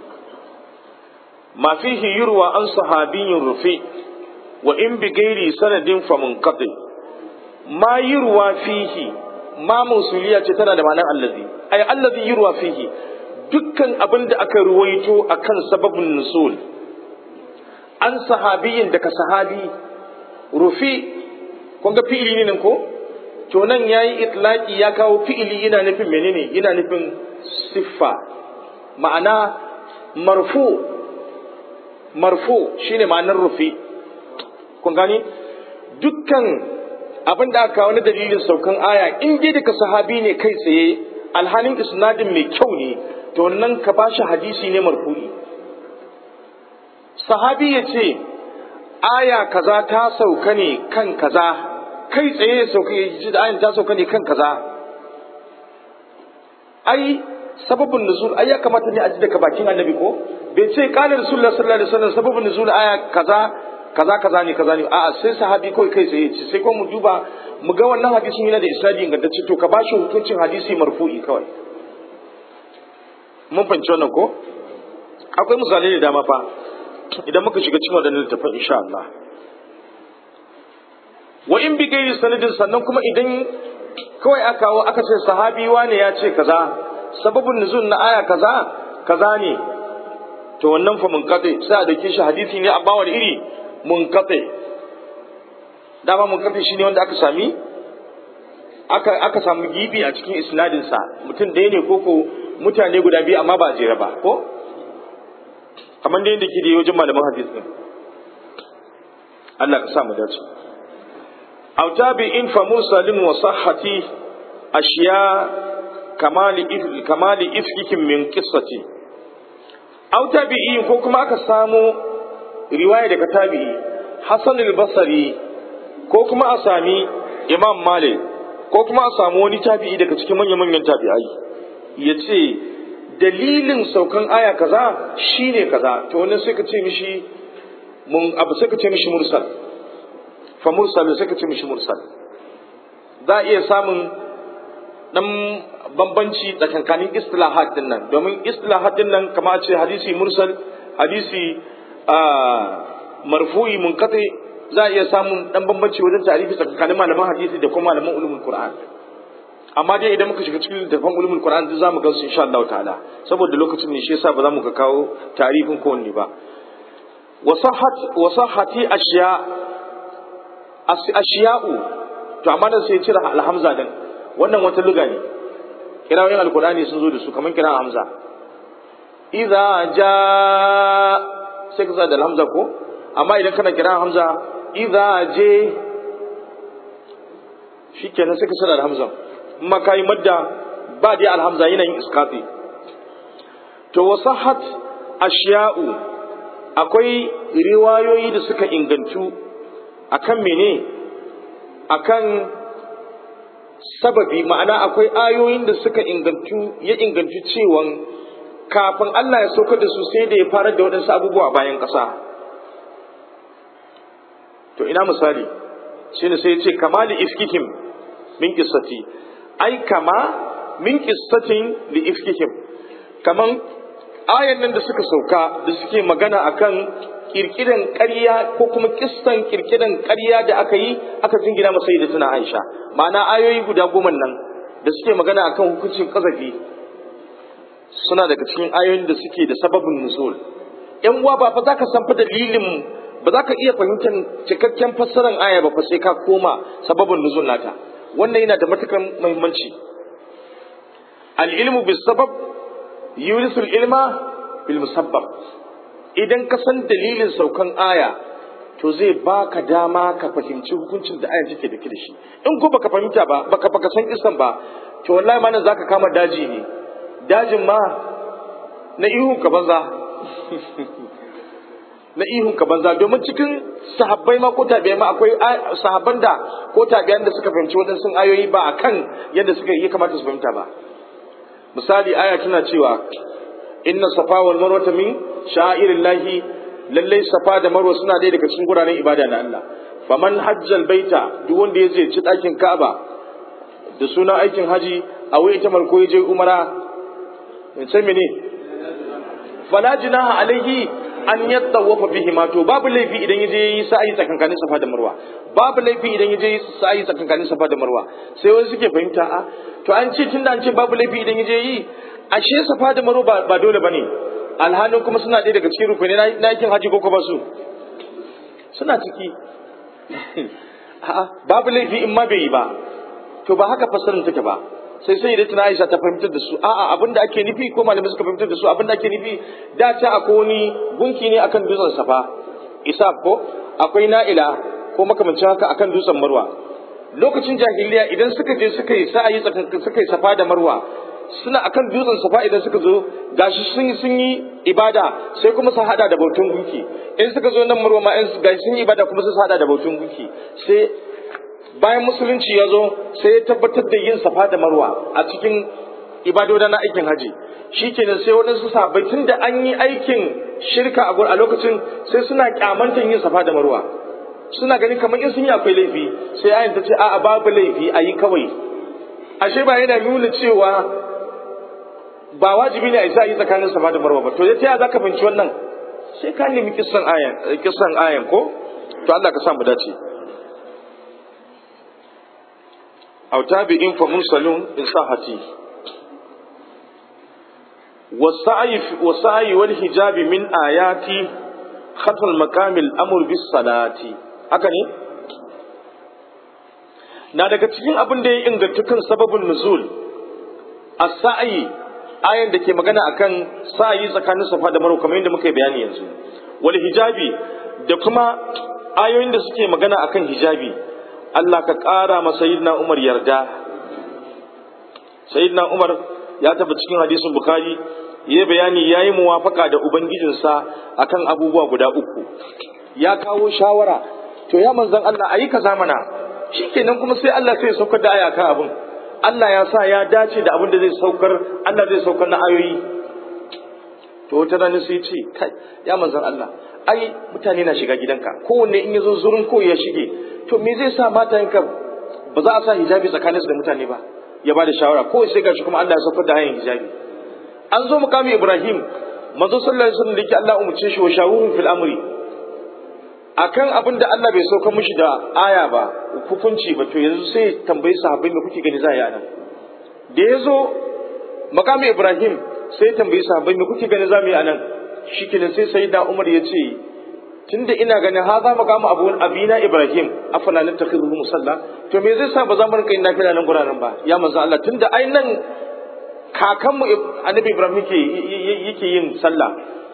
[SPEAKER 1] ma fihi yurwa an sahabiyyin rufi wa in bi gairi sanadin fa munqati ma yurwa fihi ma musuliya ce tana da ma'anar allazi ay allazi yurwa fihi dukkan abin da aka ruwaito akan sababin nusul an sahabiyin daga sahabi rufi kun ga fi'ili ne nan ko to nan yayi itlaqi ya kawo fi'ili yana nufin menene yana nufin siffa ma'ana marfu marfu shine ma'anar rufi kun gani dukkan abin da aka wani dalilin saukan aya in dai daga sahabi ne kai tsaye alhalin isnadin mai kyau ne to nan ka bashi hadisi ne marfu'i sahabi ya ce aya kaza ta sauka ne kan kaza kai tsaye ya sauka ya ji da ayan ta sauka ne kan kaza ai sababin nuzul ai ya kamata ne a ji daga bakin annabi ko bai ce qala rasulullah sallallahu alaihi wasallam sababin nuzul aya kaza kaza kaza ne kaza ne a'a sai sahabi kawai kai tsaye ce sai ko mu duba mu ga wannan hadisin yana da isnadi ingantacce to ka bashi hukuncin hadisi marfu'i kawai mun fahimci wannan ko akwai misalai da dama fa idan muka shiga cikin waɗannan littafin insha Allah wa in bi gairi sanadin sannan kuma idan kawai aka kawo aka ce sahabi wane ya ce kaza sababin nuzul na aya kaza kaza ne to wannan fa munqati sai a dauke shi hadisi ne amma wani iri munqati dama munqati shine wanda aka sami aka aka samu gibi a cikin isnadin sa mutum ɗaya ne koko mutane guda biyu amma ba jere ba ko kamar da yadda ke da wajen malaman hadis din Allah ka sa mu dace aw tabi'in fa mursalin wa sahhati ashiya kamali kamali ifkikin min qissati aw tabi'in ko kuma aka samu riwaya daga tabi'i Hassan al-Basri ko kuma a sami Imam Malik ko kuma a samu wani tabi'i daga cikin manyan-manyan tabi'ai yace dalilin saukan aya kaza shine kaza to wannan sai ka ce mishi mun abu sai ka ce mishi mursal fa mursal sai ka ce mishi mursal za a iya samun dan bambanci tsakankanin istilahat din nan domin istilahat din nan kama a ce hadisi mursal hadisi marfu'i munqati za a iya samun dan bambanci wajen tarihi tsakankanin malaman hadisi da kuma malaman ulumul qur'an amma dai idan muka shiga cikin littafin ulumul qur'an duk zamu gansu insha Allah ta'ala saboda lokacin ne shi yasa ba za mu ka kawo tarihin ko wanne ba wasahat wasahati ashiya ashiya'u to amma dan sai cire alhamza din wannan wata luga ne kirawoyin alqur'ani sun zo da su kamar kira hamza idza jaa sai ka da alhamza ko amma idan kana kira hamza idza je shikenan sai ka sada da hamza amma kai madda ba dai alhamza yana yin iskati to wasahat ashiya'u akwai riwayoyi da suka ingantu akan mene akan sababi ma'ana akwai ayoyin da suka ingantu ya ingantu cewan kafin Allah ya sauka da su sai da ya fara da waɗansu abubuwa bayan ƙasa to ina misali shine sai ya ce kamali ifkihim min qissati ai kama min qissatin li ifkihim kaman ayan nan da suka sauka da suke magana akan kirkiran ƙarya ko kuma kissan kirkiran ƙarya da aka yi aka jingina masa da tuna Aisha ma'ana ayoyi guda goma nan da suke magana akan hukuncin kazafi suna daga cikin ayoyin da suke da sababin nuzul yan uwa ba fa za ka san fa dalilin ba za ka iya fahimtar cikakken fassarar aya ba fa sai ka koma sababin nuzul nata wannan yana da matukar muhimmanci al-ilmu bis sabab yurisul ilma bil musabbab idan ka san dalilin saukan aya to zai baka dama ka fahimci hukuncin da ayan take da da shi in ko baka fahimta ba baka baka san isan ba to wallahi ma nan zaka kama daji ne dajin ma na ihun ka banza na ihun ka banza domin cikin sahabbai ma ko tabi'ai ma akwai sahabban da ko tabi'an da suka fahimci waɗansu ayoyi ba akan yadda suka yi kamata su fahimta ba misali aya tana cewa inna safa wal marwa min sha'irillahi lallai safa da marwa suna ɗaya daga cikin guraren ibada na Allah faman hajjal baita duk wanda ya je ci ɗakin Ka'aba da suna aikin haji a wai ta marko ya je umara sai mene fala jinaha alaihi an yattawafa bihi ma to babu laifi idan yaje yi sa'i tsakankanin safa da marwa babu laifi idan yaje yi sa'i tsakankanin safa da marwa sai wani suke fahimta a to an ce tunda an ce babu laifi idan yaje yi ashe safa da marwa ba dole bane alhalin kuma suna ɗaya daga cikin rukuni na yakin haji ko ba su suna ciki a'a babu laifi in ma bai yi ba to ba haka fasarin take ba sai sai da Aisha ta fahimtar da su a'a abin da ake nufi ko malamai suka fahimtar da su abin da ake nufi da ta akwai wani gunki ne akan dutsen safa isa ko akwai na'ila ko makamancin haka akan dutsen marwa lokacin jahiliya idan suka je suka yi sa'ayi suka yi safa da marwa suna akan dutsen safa idan suka zo gashi sun sun yi ibada sai kuma su hada da bautun gunki in suka zo nan marwa ma in gashi sun yi ibada kuma su hada da bautun gunki sai bayan musulunci ya zo sai ya tabbatar da yin safa da marwa a cikin ibadoda na aikin haji shi kenan sai waɗansu sahabbai tun da an yi aikin shirka a lokacin sai suna kyamantar yin safa da marwa suna ganin kamar in sun yi akwai laifi sai ayin ta ce a'a babu laifi a yi kawai ashe ba yana nuna cewa ba wajibi ne a isa yi tsakanin safa da marwa ba to ya ta za ka fahimci wannan sai ka nemi kissan ayan kissan ayan ko to Allah ka sa mu dace أو تابع فمرسل إن صحتي والسعي والسعي والحجاب من آيات ختم المقام الأمر بالصلاة أكني na daga cikin abin da ya inganta kan sababin nuzul a sa'ayi ayan da ke magana akan sa'ayi tsakanin safa da marwa kamar yadda muka yi bayani yanzu wal hijabi da kuma ayoyin da suke magana akan hijabi Allah ka ƙara ma Sayyidina Umar yarda. Sayyidina Umar ya tafi cikin hadisin Bukhari ya bayani ya yi muwafaka da Ubangijinsa akan abubuwa guda uku. Ya kawo shawara, to ya manzan Allah a yi ka zamana, shi kenan kuma sai Allah sai saukar da aya kan abin. Allah ya sa ya dace da abin da zai saukar, Allah zai saukar na ayoyi. To wata rana sai ce, kai, ya manzan Allah, ai mutane na shiga gidanka, kowanne in ya zo zurin ko ya shige, to me zai sa matayenka ba za a sa hijabi tsakanin su da mutane ba ya ba da shawara ko sai gashi kuma Allah ya saukar da hanyar hijabi an zo mukamin Ibrahim manzo sallallahu alaihi wasallam da yake Allah umurce shi wa shawurun fil amri akan abin da Allah bai saukar mishi da aya ba hukunci ba to yanzu sai tambayi sahabbai me kuke gani za a yi anan da ya zo makamin Ibrahim sai tambayi sahabbai me kuke gani za mu yi anan shikenan sai sayyidina Umar ya ce tunda ina ganin ha za mu kama abu abina ibrahim afala nan takhidhu musalla to me zai sa ba za mu rinka yin nafila nan guraren ba ya manzo Allah tunda ai nan kakanmu annabi ibrahim yake yake yin sallah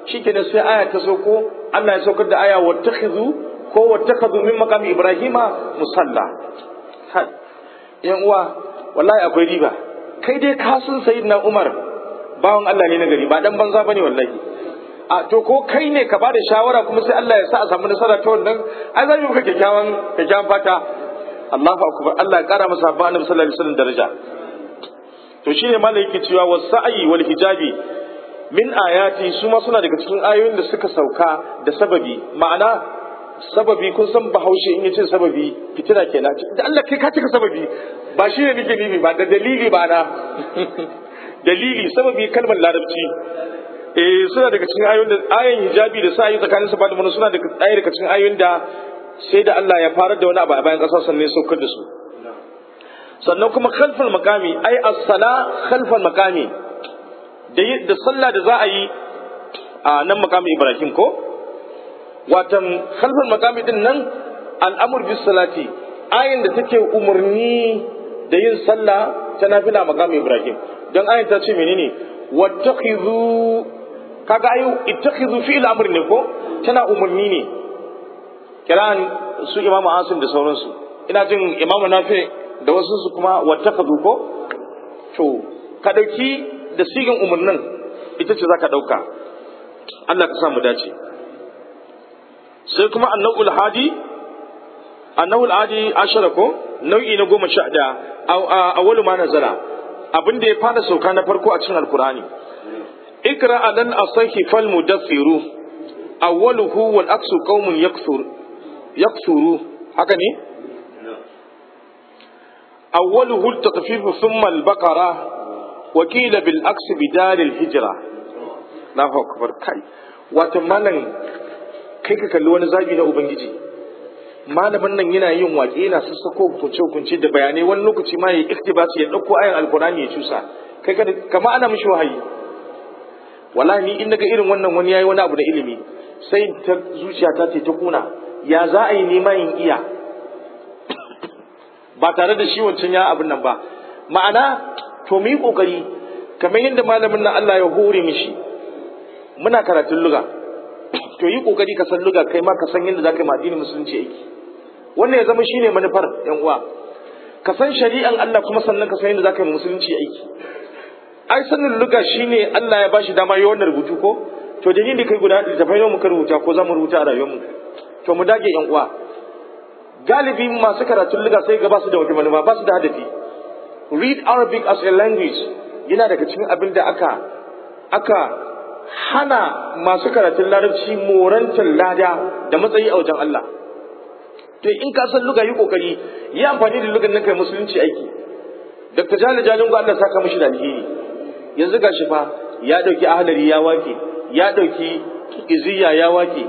[SPEAKER 1] shikenan sai aya ta sauko Allah ya saukar da aya wattakhidhu ko wattakhadhu min maqami ibrahima musalla yan uwa wallahi akwai riba kai dai ka san sayyidina umar bawan Allah ne na gari ba dan banza bane wallahi a to ko kai ne ka bada shawara kuma sai Allah ya sa a samu nasara ta wannan ai zai maka kyakkyawan kyakkyawan fata Allahu akbar Allah ya kara masa ba annabi sallallahu alaihi wasallam daraja to shine malai yake cewa wasa'i wal hijabi min ayati su ma suna daga cikin ayoyin da suka sauka da sababi ma'ana sababi kun san bahaushe in yace sababi fitina kenan da Allah kai ka cika sababi ba shi ne nake nufi ba da dalili ba na dalili sababi kalmar larabci eh suna daga cikin ayoyin da ayan hijabi da sa'i tsakanin sa da suna daga ɗaya daga cikin ayoyin da sai da Allah ya fara da wani abu a bayan ƙasa sannan ya saukar da su sannan kuma khalfal makami ai as-sala khalfal makami da da sallah da za a yi a nan makami Ibrahim ko watan khalfal makami din nan al'amur bis salati ayin da take umarni da yin sallah ta nafila makami Ibrahim don ayin ta ce menene wattakhidhu kaga ayu ittakhidhu fi al-amr ne ko tana umarni ne kiran su imamu Asim da sauransu ina jin imamu Nafi da wasu su kuma wattakhadhu ko to ka dauki da sigin umarnin ita ce zaka dauka Allah ka sa mu dace sai kuma annabul hadi annabul hadi ashara ko nau'i na goma sha da awwalu ma nazala abin da ya fara sauka na farko a cikin alkurani ikra alan asahi fal mudassiru awwaluhu wal aksu qaumun yakthur yakthuru haka ne awwaluhu at-taqfif thumma al-baqara wa qila bil aks bidal al-hijra Allahu akbar kai wato malan kai ka kalli wani zabi na ubangiji malamin nan yana yin waƙe yana sassako hukunce-hukunce da bayanai wani lokaci ma ya yi iktibasi ya ɗauko ayan alkurani ya cusa kai ka kama ana mishi wahayi wallahi ni in naga irin wannan wani yayi wani abu da ilimi sai ta zuciya ta ce ta kuna ya za a yi nema in iya ba tare da shi wancan ya abin nan ba ma'ana to mu yi kokari kamar yadda malamin nan Allah ya hore mishi muna karatun luga to yi kokari ka san luga kai ma ka san yadda zaka yi addinin musulunci aiki wannan ya zama shine manufar yan uwa ka san shari'an Allah kuma sannan ka san yadda zaka yi musulunci aiki ai sanin luga shine Allah ya bashi dama yi wannan rubutu ko to da ni kai guda da tafai muka rubuta ko za mu rubuta a rayuwarmu to mu dage yan uwa galibi masu karatun luga sai ga ba su da wata manufa ba su da hadafi read arabic as a language yana daga cikin abin da aka aka hana masu karatun larabci morantar lada da matsayi a wajen Allah to in ka san luga yi kokari yi amfani da lugan nan kai musulunci aiki Dr. Jali Jalin Allah saka mishi da alheri yanzu gashi fa ya dauki ahlari ya wake ya dauki iziya ya wake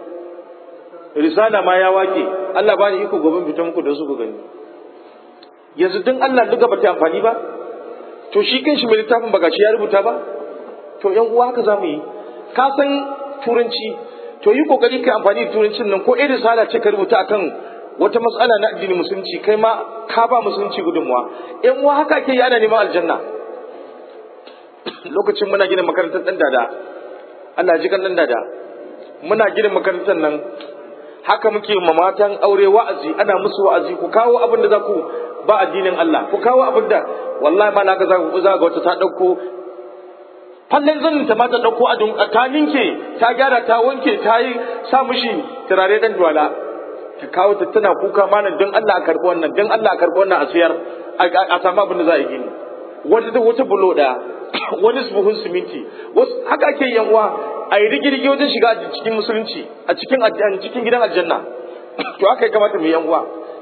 [SPEAKER 1] risala ma ya wake Allah bani iko gobe fita muku da su ku gani yanzu din Allah luga ba ta amfani ba to shi kanshi mai littafin ba gashi ya rubuta ba to yan uwa haka zamu yi ka san turanci to yi kokari kai amfani da turancin nan ko irin risala ce ka rubuta akan wata matsala na addinin musulunci kai ma ka ba musulunci gudunmuwa yan uwa haka ke yana neman aljanna lokacin muna gina makarantar dan dada Allah ji kan dan dada muna gina makarantar nan haka muke ma matan aure wa'azi ana musu wa'azi ku kawo abin da za ku ba addinin Allah ku kawo abin da wallahi ma na ga za ku za ga wata ta dauko fallen zanin ta ma ta ɗauko a ta ninke ta gyara ta wanke ta yi sa mishi turare ɗan duwala ta kawo ta tana kuka malam don Allah a karɓi wannan don Allah a karɓi wannan a siyar a samu abin da za a yi gini wata da wata bulo ɗaya wani buhun siminti wasu haka ake yan uwa a yi rigirgi wajen shiga a cikin musulunci a cikin cikin gidan aljanna to haka ya kamata mu yan uwa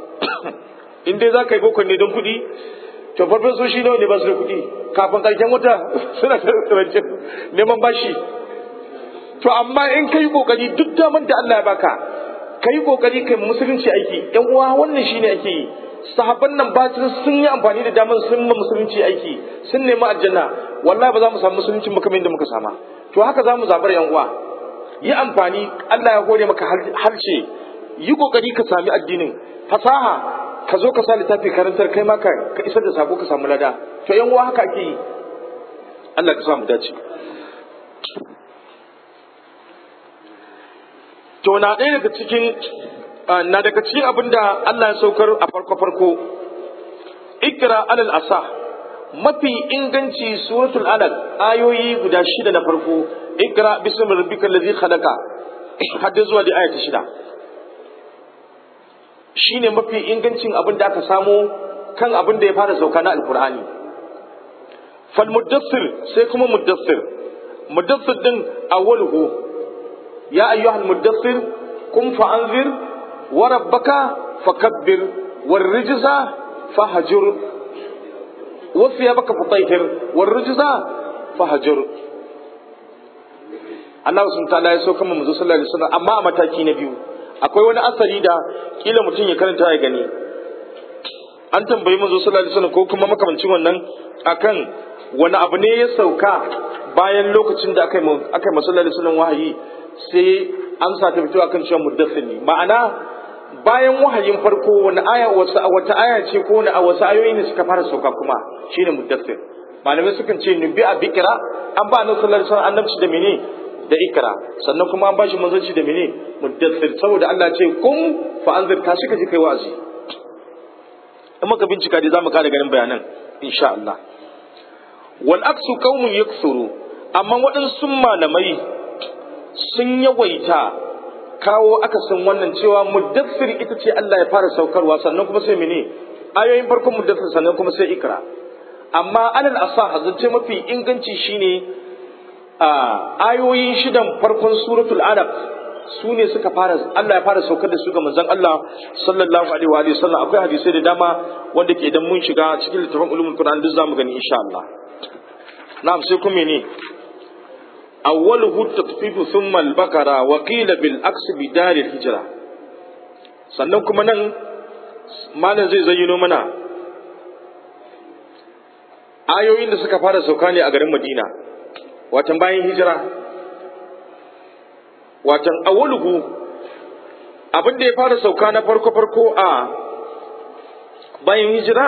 [SPEAKER 1] in dai za ka yi boko ne don kuɗi to farfesoshi nawa ne ba su da kuɗi kafin ƙarshen wata suna tarance neman bashi to amma in kai kokari duk daman da Allah ya baka kai kokari kai musulunci aiki yan uwa wannan shine ake yi sahabban nan bacin sun yi amfani da daman sun ma musulunci aiki sun nemi aljanna wallahi ba za mu samu musulunci mu kamar yadda muka sama to haka za mu zabar yan uwa yi amfani Allah ya hore maka harshe yi kokari ka sami addinin fasaha ka zo ka sa littafi karantar kai ma ka isar da sako ka samu lada to yan uwa haka ake yi Allah ka samu dace to na ɗaya daga cikin na daga cikin abin da Allah ya saukar a farko farko ikra alal asa mafi inganci suratul alaq ayoyi guda shida na farko ikra bismi rabbikal ladzi khalaqa hadda zuwa da aya ta shida shine mafi ingancin abin da aka samo kan abin da ya fara sauka na alqur'ani fal muddassir sai kuma muddassir muddassir din awwaluhu ya ayyuhal muddassir kum fa anzir wa rabbaka fakabbir war rijza fahjur wa thiyabaka fatahhir war rijza fahjur Allah sun ta'ala ya sauka mu manzo sallallahu alaihi wasallam amma a mataki na biyu akwai wani asari da kila mutum ya karanta ya gani an tambayi manzo sallallahu alaihi wasallam ko kuma makamancin wannan akan wani abu ne ya sauka bayan lokacin da aka yi aka yi sallallahu alaihi wasallam wahayi sai amsa ta fito akan cewa muddassir ne ma'ana bayan wahayin farko wani aya wata aya ce ko wani wasu ayoyi ne suka fara sauka kuma shine muddassir malamai sukan ce nubi a bikira an ba annabi sallallahu alaihi wasallam annabci da mene da ikra sannan kuma an bashi manzanci da mene muddassir saboda Allah ce kun fa anzir ka shi ka ji kai wa'azi in muka bincika dai zamu kara ganin bayanan insha Allah wal aksu qaumun yaksuru amma waɗansu malamai sun yawaita kawo akasin wannan cewa muddassir ita ce Allah ya fara saukarwa sannan kuma sai mene ayoyin farkon muddassir sannan kuma sai ikra amma alal asah zance mafi inganci shine a ayoyin shidan farkon suratul alaq su ne suka fara Allah ya fara saukar da su ga manzon Allah sallallahu alaihi wa alihi sallam akwai hadisai da dama wanda ke idan mun shiga cikin littafin ulumul qur'an duk zamu gani insha Allah na'am sai kuma ne awwaluhu tatfifu thumma al-baqara wa qila bil aks bi dar al-hijra sannan kuma nan malam zai zayyano mana ayoyin da suka fara sauka ne a garin Madina watan bayan hijira watan awwaluhu abin da ya fara sauka na farko farko a bayan hijira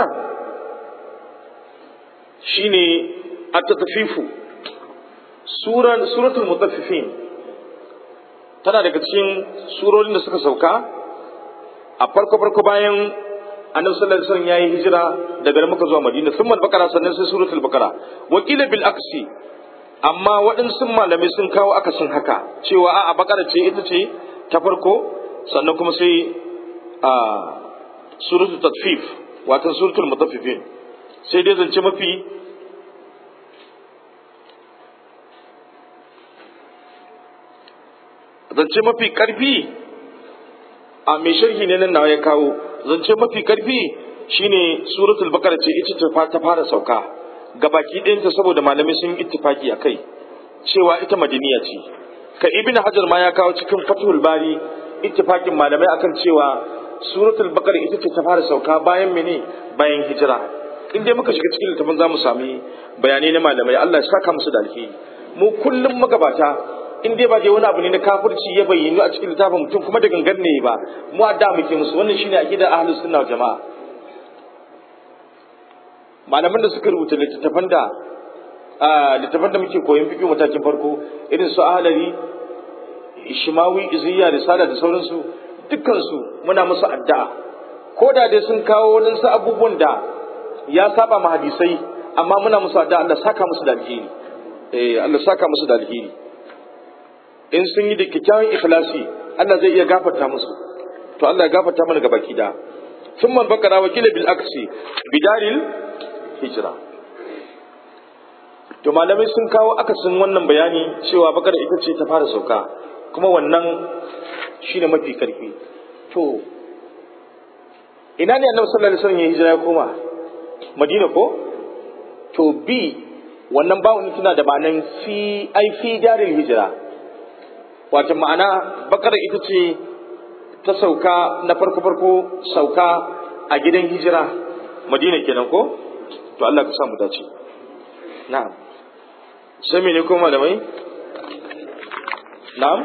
[SPEAKER 1] shine at-tatfifu suran suratul mutaffifin tana daga cikin surorin da suka sauka a farko farko bayan annabi sallallahu alaihi wasallam yayi hijira daga Makka zuwa Madina thumma al-Baqara sannan sai suratul Baqara wa qila bil aksi amma waɗansu malamai sun kawo akasin haka cewa a'a Baqara ce ita ce ta farko sannan kuma sai a suratul tatfif wato suratul mutaffifin sai dai zance mafi zance mafi karfi a mai sharhi ne nan nawa ya kawo zance mafi karfi shine suratul baqara ce ita ta fara sauka gabaki ɗayanta saboda malamai sun ittifaki a kai cewa ita madaniya ce ka ibn hajar ma ya kawo cikin fathul bari ittifakin malamai akan cewa suratul baqara ita ce ta fara sauka bayan mene bayan hijira in dai muka shiga cikin littafin zamu sami bayanai na malamai Allah ya saka musu da alheri mu kullum magabata in dai ba dai wani abu ne na kafirci ya bayyana a cikin littafin mutum kuma da gangan ne ba mu adda muke musu wannan shine aqidar ahlus sunna wal jamaa malaman da suka rubuta littattafan da littattafan da muke koyon fiqh matakin farko irin su ahlari ishmawi iziya risala da sauransu dukkan su muna musu addu'a ko da dai sun kawo wadansu abubuwan da ya saba ma hadisai amma muna musu addu'a Allah saka musu da alheri eh Allah saka musu da alheri in sun yi da kyakkyawan ikhlasi Allah zai iya gafarta musu to Allah ya gafarta mana gabaki da ثم البقرة وكيل بالعكس بدار hijira to malamai sun kawo akasin wannan bayani cewa bakar ita ce ta fara sauka kuma wannan shine mafi karfi to ina ne annabi sallallahu alaihi wasallam ya hijira ya koma madina ko to bi wannan bawon tana da banan fi ai fi daril hijira wato ma'ana bakar ita ce ta sauka na farko farko sauka a gidan hijira madina kenan ko to Allah ka sa mu dace na'am sai mene ko malamai na'am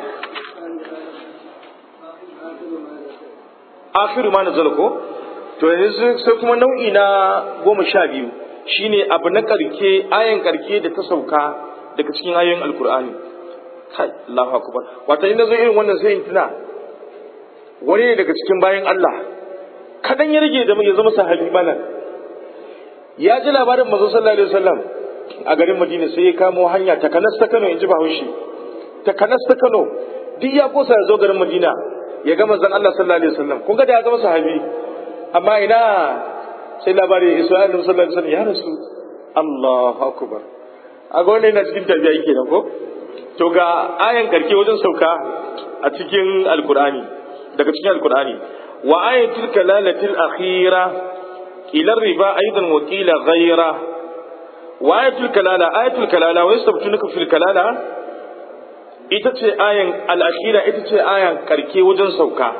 [SPEAKER 1] akhiru ma nazala ko to yanzu sai kuma nau'i na goma sha biyu shine abu na karke ayan karke da ta sauka daga cikin ayoyin alkur'ani kai Allahu akbar wato inda zo irin wannan sai in tuna wani ne daga cikin bayan Allah kadan ya rage da ya zama sahabi bana ya ji labarin manzo sallallahu alaihi wasallam a garin Madina sai ya kamo hanya ta kanas ta Kano in ji Bahaushe ta kanas ta Kano duk ya kosa ya zo garin Madina ya ga manzon Allah sallallahu alaihi wasallam kun ga da ya zama sahabi amma ina sai labari ya iso annabi sallallahu alaihi wasallam ya rasu Allahu akbar a ga wannan yana cikin tabi'a yake nan ko to ga ayan karke wajen sauka a cikin alkur'ani daga cikin alkur'ani wa ayatul kalalatil akhira ila riba aidan wa qila ghayra wa ayatul kalala ayatul kalala wa yastabtunuka fil kalala ita ce ayan al-akhira ita ce ayan karke wajen sauka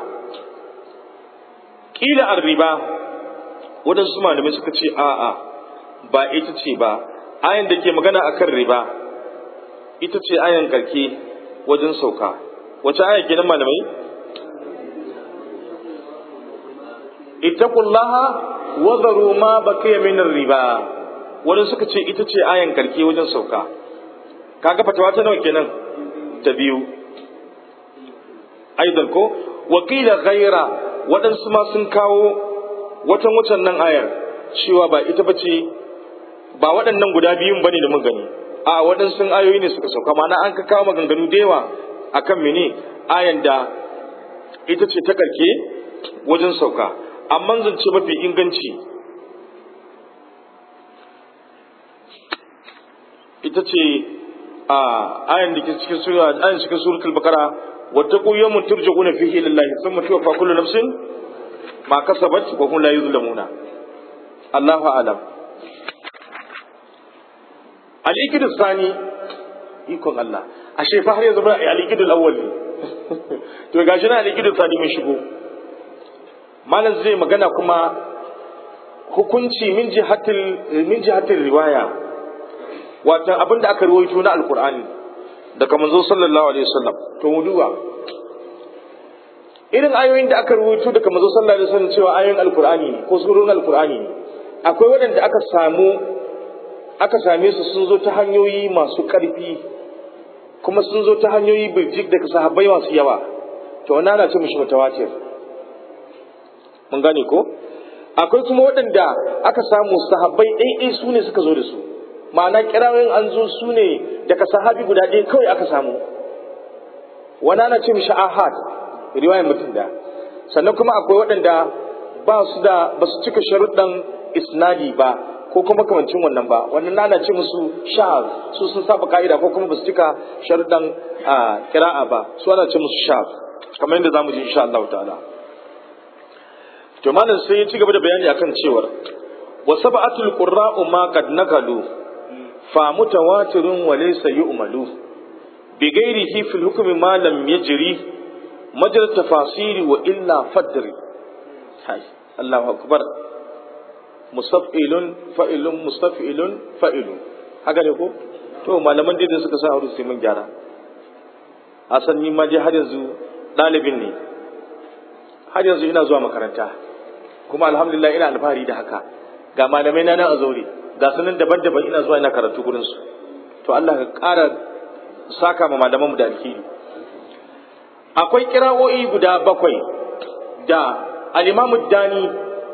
[SPEAKER 1] qila ar-riba wadansu malamai suka ce a'a ba ita ce ba ayan da ke magana akan riba ita ce ayan karke wajen sauka wace aya kenan malamai ittaqullaha wa dharu ma baqiya min riba wani suka ce ita ce ayan karke wajen sauka kaga fatawa ta nawa kenan ta biyu aidan ko wakila ghaira waɗansu ma sun kawo watan wucan nan ayar cewa ba ita bace ba waɗannan guda biyun bane da mun gani a waɗansu ayoyi ne suka sauka ma'ana an ka kawo maganganu da yawa akan mene ayan da ita ce ta karke wajen sauka amma zance mafi inganci ita ce a ayan da ke cikin sura ayan cikin suratul baqara wattaqu yawman turja'una fihi ila Allah thumma tuwaffa kullu nafsin ma kasabat wa hum la yuzlamuna Allahu a'lam al-ikidu sani ikon Allah ashe fa har yanzu ba al-ikidu al-awwal ne to gashi na al-ikidu sani mun shigo malam zai magana kuma hukunci min jihatil min jihatil riwaya wato abinda aka rawaito na alqur'ani daga manzo sallallahu alaihi wasallam to mu duba irin ayoyin da aka rawaito daga manzo sallallahu alaihi wasallam cewa ayoyin alqur'ani ne ko surun alqur'ani ne akwai waɗanda aka samu aka same su sun zo ta hanyoyi masu ƙarfi kuma sun zo ta hanyoyi birjik daga sahabbai masu yawa to wannan ana ce mishi mutawatir mun gane ko akwai kuma waɗanda aka samu sahabbai ɗaiɗai su ne suka zo da su ma'ana kirawoyin an zo su ne daga sahabi guda ɗaya kawai aka samu wani ana ce mishi ahad riwayar mutum da sannan kuma akwai waɗanda ba su da ba su cika sharuɗan isnadi ba ko kuma kamancin wannan ba wannan na ce musu shaz su sun saba ka'ida ko kuma ba su cika sharuɗan kira'a ba su ana ce musu shaz kamar yadda zamu ji insha Allah ta'ala to malam sai ya ci gaba da bayani akan cewar wa sab'atul qurra'u ma qad nakalu fa mutawatirun wa laysa yu'malu bi ghairihi fil hukmi ma lam yajri majra tafasiri wa illa fadri hai Allahu akbar mustaf'ilun fa'ilun mustaf'ilun fa'ilun haka ne ko to malaman da suka sa aure sai mun gyara hasan ni ma je har yanzu dalibin ne har yanzu ina zuwa makaranta kuma alhamdulillah ina alfahari da haka ga malamai na nan a zaure ga sunan daban-daban ina zuwa ina karatu gurin su to Allah ka ƙara saka ma malaman mu da alheri akwai kira'o'i guda bakwai da al-Imam Dani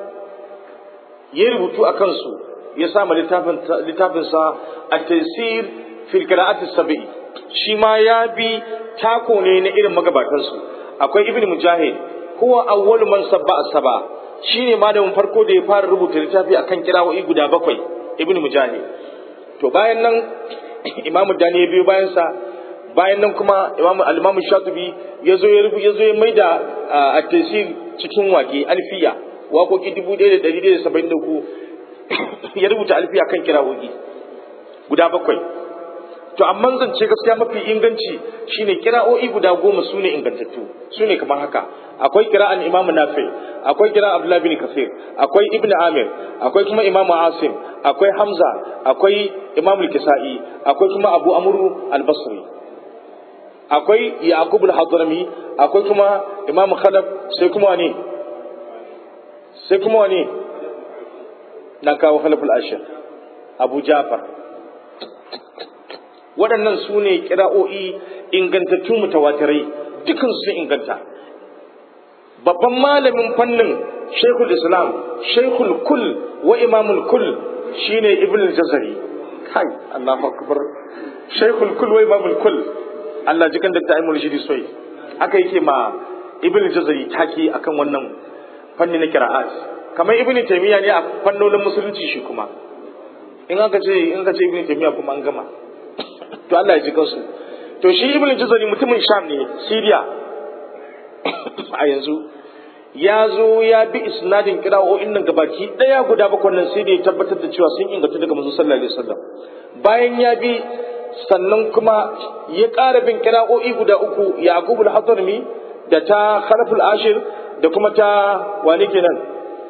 [SPEAKER 1] ya rubutu a kansu ya sa littafin sa at-taysir fil qira'ati sab'i shi ma ya bi tako ne na irin magabatansu akwai ibn mujahid huwa awwalu man sabba as-saba shine malamin farko da ya fara rubuta littafi akan kirawoyi guda bakwai ibn mujahid to bayan nan imamu dani ya biyo bayan sa bayan nan kuma imamu al-imamu shatibi yazo ya rubu yazo ya maida at-tasir cikin waƙe alfiya waƙoƙi 1173 ya rubuta alfiya kan kirawoyi guda bakwai to amma zance gaskiya mafi inganci shine kira'o'i guda goma su ne ingantattu su ne kamar haka akwai kira'an imamu nafi akwai kira abdullahi bin kasir akwai ibn amir akwai kuma imamu asim akwai hamza akwai imamu kisa'i akwai kuma abu amuru al-basri akwai yaqub al-hadrami akwai kuma imamu khalaf sai kuma wani sai kuma wani na kawo khalaf al-ashir abu jafar waɗannan su ne kira'o'i ingantattu mutawatirai dukan su inganta babban malamin fannin shaikhul islam shaikhul kul wa imamul kul shine ibn al-jazari kai Allahu akbar shaikhul kul wa imamul kul Allah jikan da ta'imul shidi soyi aka yake ma ibn al-jazari taki akan wannan fanni na qira'at kamar ibn taymiya ne a fannonin musulunci shi kuma in aka ce in aka ce ibn taymiya kuma an gama to Allah ya ji kansu to shi ibn al-jazari mutumin sham ne syria a yanzu ya zo ya bi isnadin kira'o'in nan gabaki daya guda bakwai nan sai da ya tabbatar da cewa sun inganta daga manzo sallallahu alaihi wasallam bayan ya bi sannan kuma ya ƙara bin kira'o'i guda uku yaqub al-hadrami da ta khalaf al-ashir da kuma ta wani kenan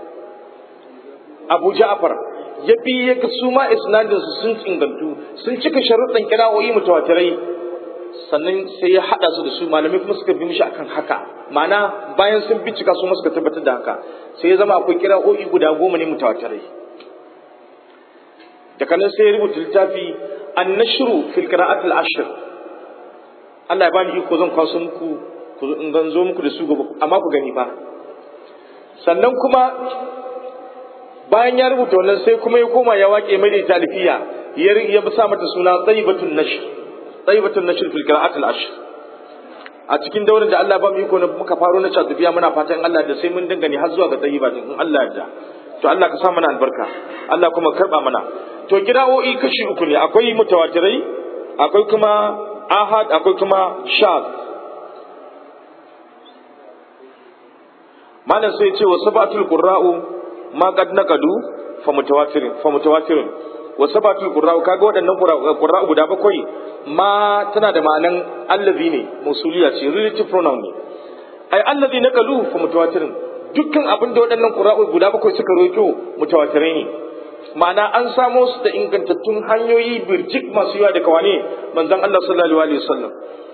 [SPEAKER 1] abu ja'far ya bi ya ga su ma isnadin su sun ingantu sun cika sharuɗan kira'o'i mutawatirai sannan sai ya haɗa su da su malamai kuma suka bi mishi akan haka ma'ana bayan sun bincika su suka tabbatar da haka sai ya zama akwai kira'o'i guda goma ne mutawatirai daga nan sai ya rubuta littafi annashru fil qira'at al ashr Allah ya bani iko zan kwaso muku ku in ganzo muku da su gobe amma ku gani fa sannan kuma bayan ya rubuta wannan sai kuma ya koma ya wake mai da talifiya ya ya sa mata suna tayyibatun nashr tayyibatun nashr fil qira'at al ashr a cikin daurin da Allah ba mu iko na muka faro na tafiya muna fatan Allah da sai mun dangane har zuwa ga tayyibatin in Allah ya to Allah ka sa mana albarka Allah kuma karba mana to kira'o'i kashi uku ne akwai mutawatirai akwai kuma ahad akwai kuma shad malam sai ce wa sabatul qurra'u ma qad naqadu fa mutawatirin fa mutawatirin wa sabatul qurra'u kaga waɗannan qurra'u guda bakwai ma tana da ma'anan allazi ne musuliya ce relative pronoun ne ai allazi naqalu fa mutawatirin dukkan abin da waɗannan qurra'u guda bakwai suka roƙo mutawatirai ne ma'ana an samo su da ingantattun hanyoyi birjik masu yawa daga wane manzon Allah sallallahu alaihi wasallam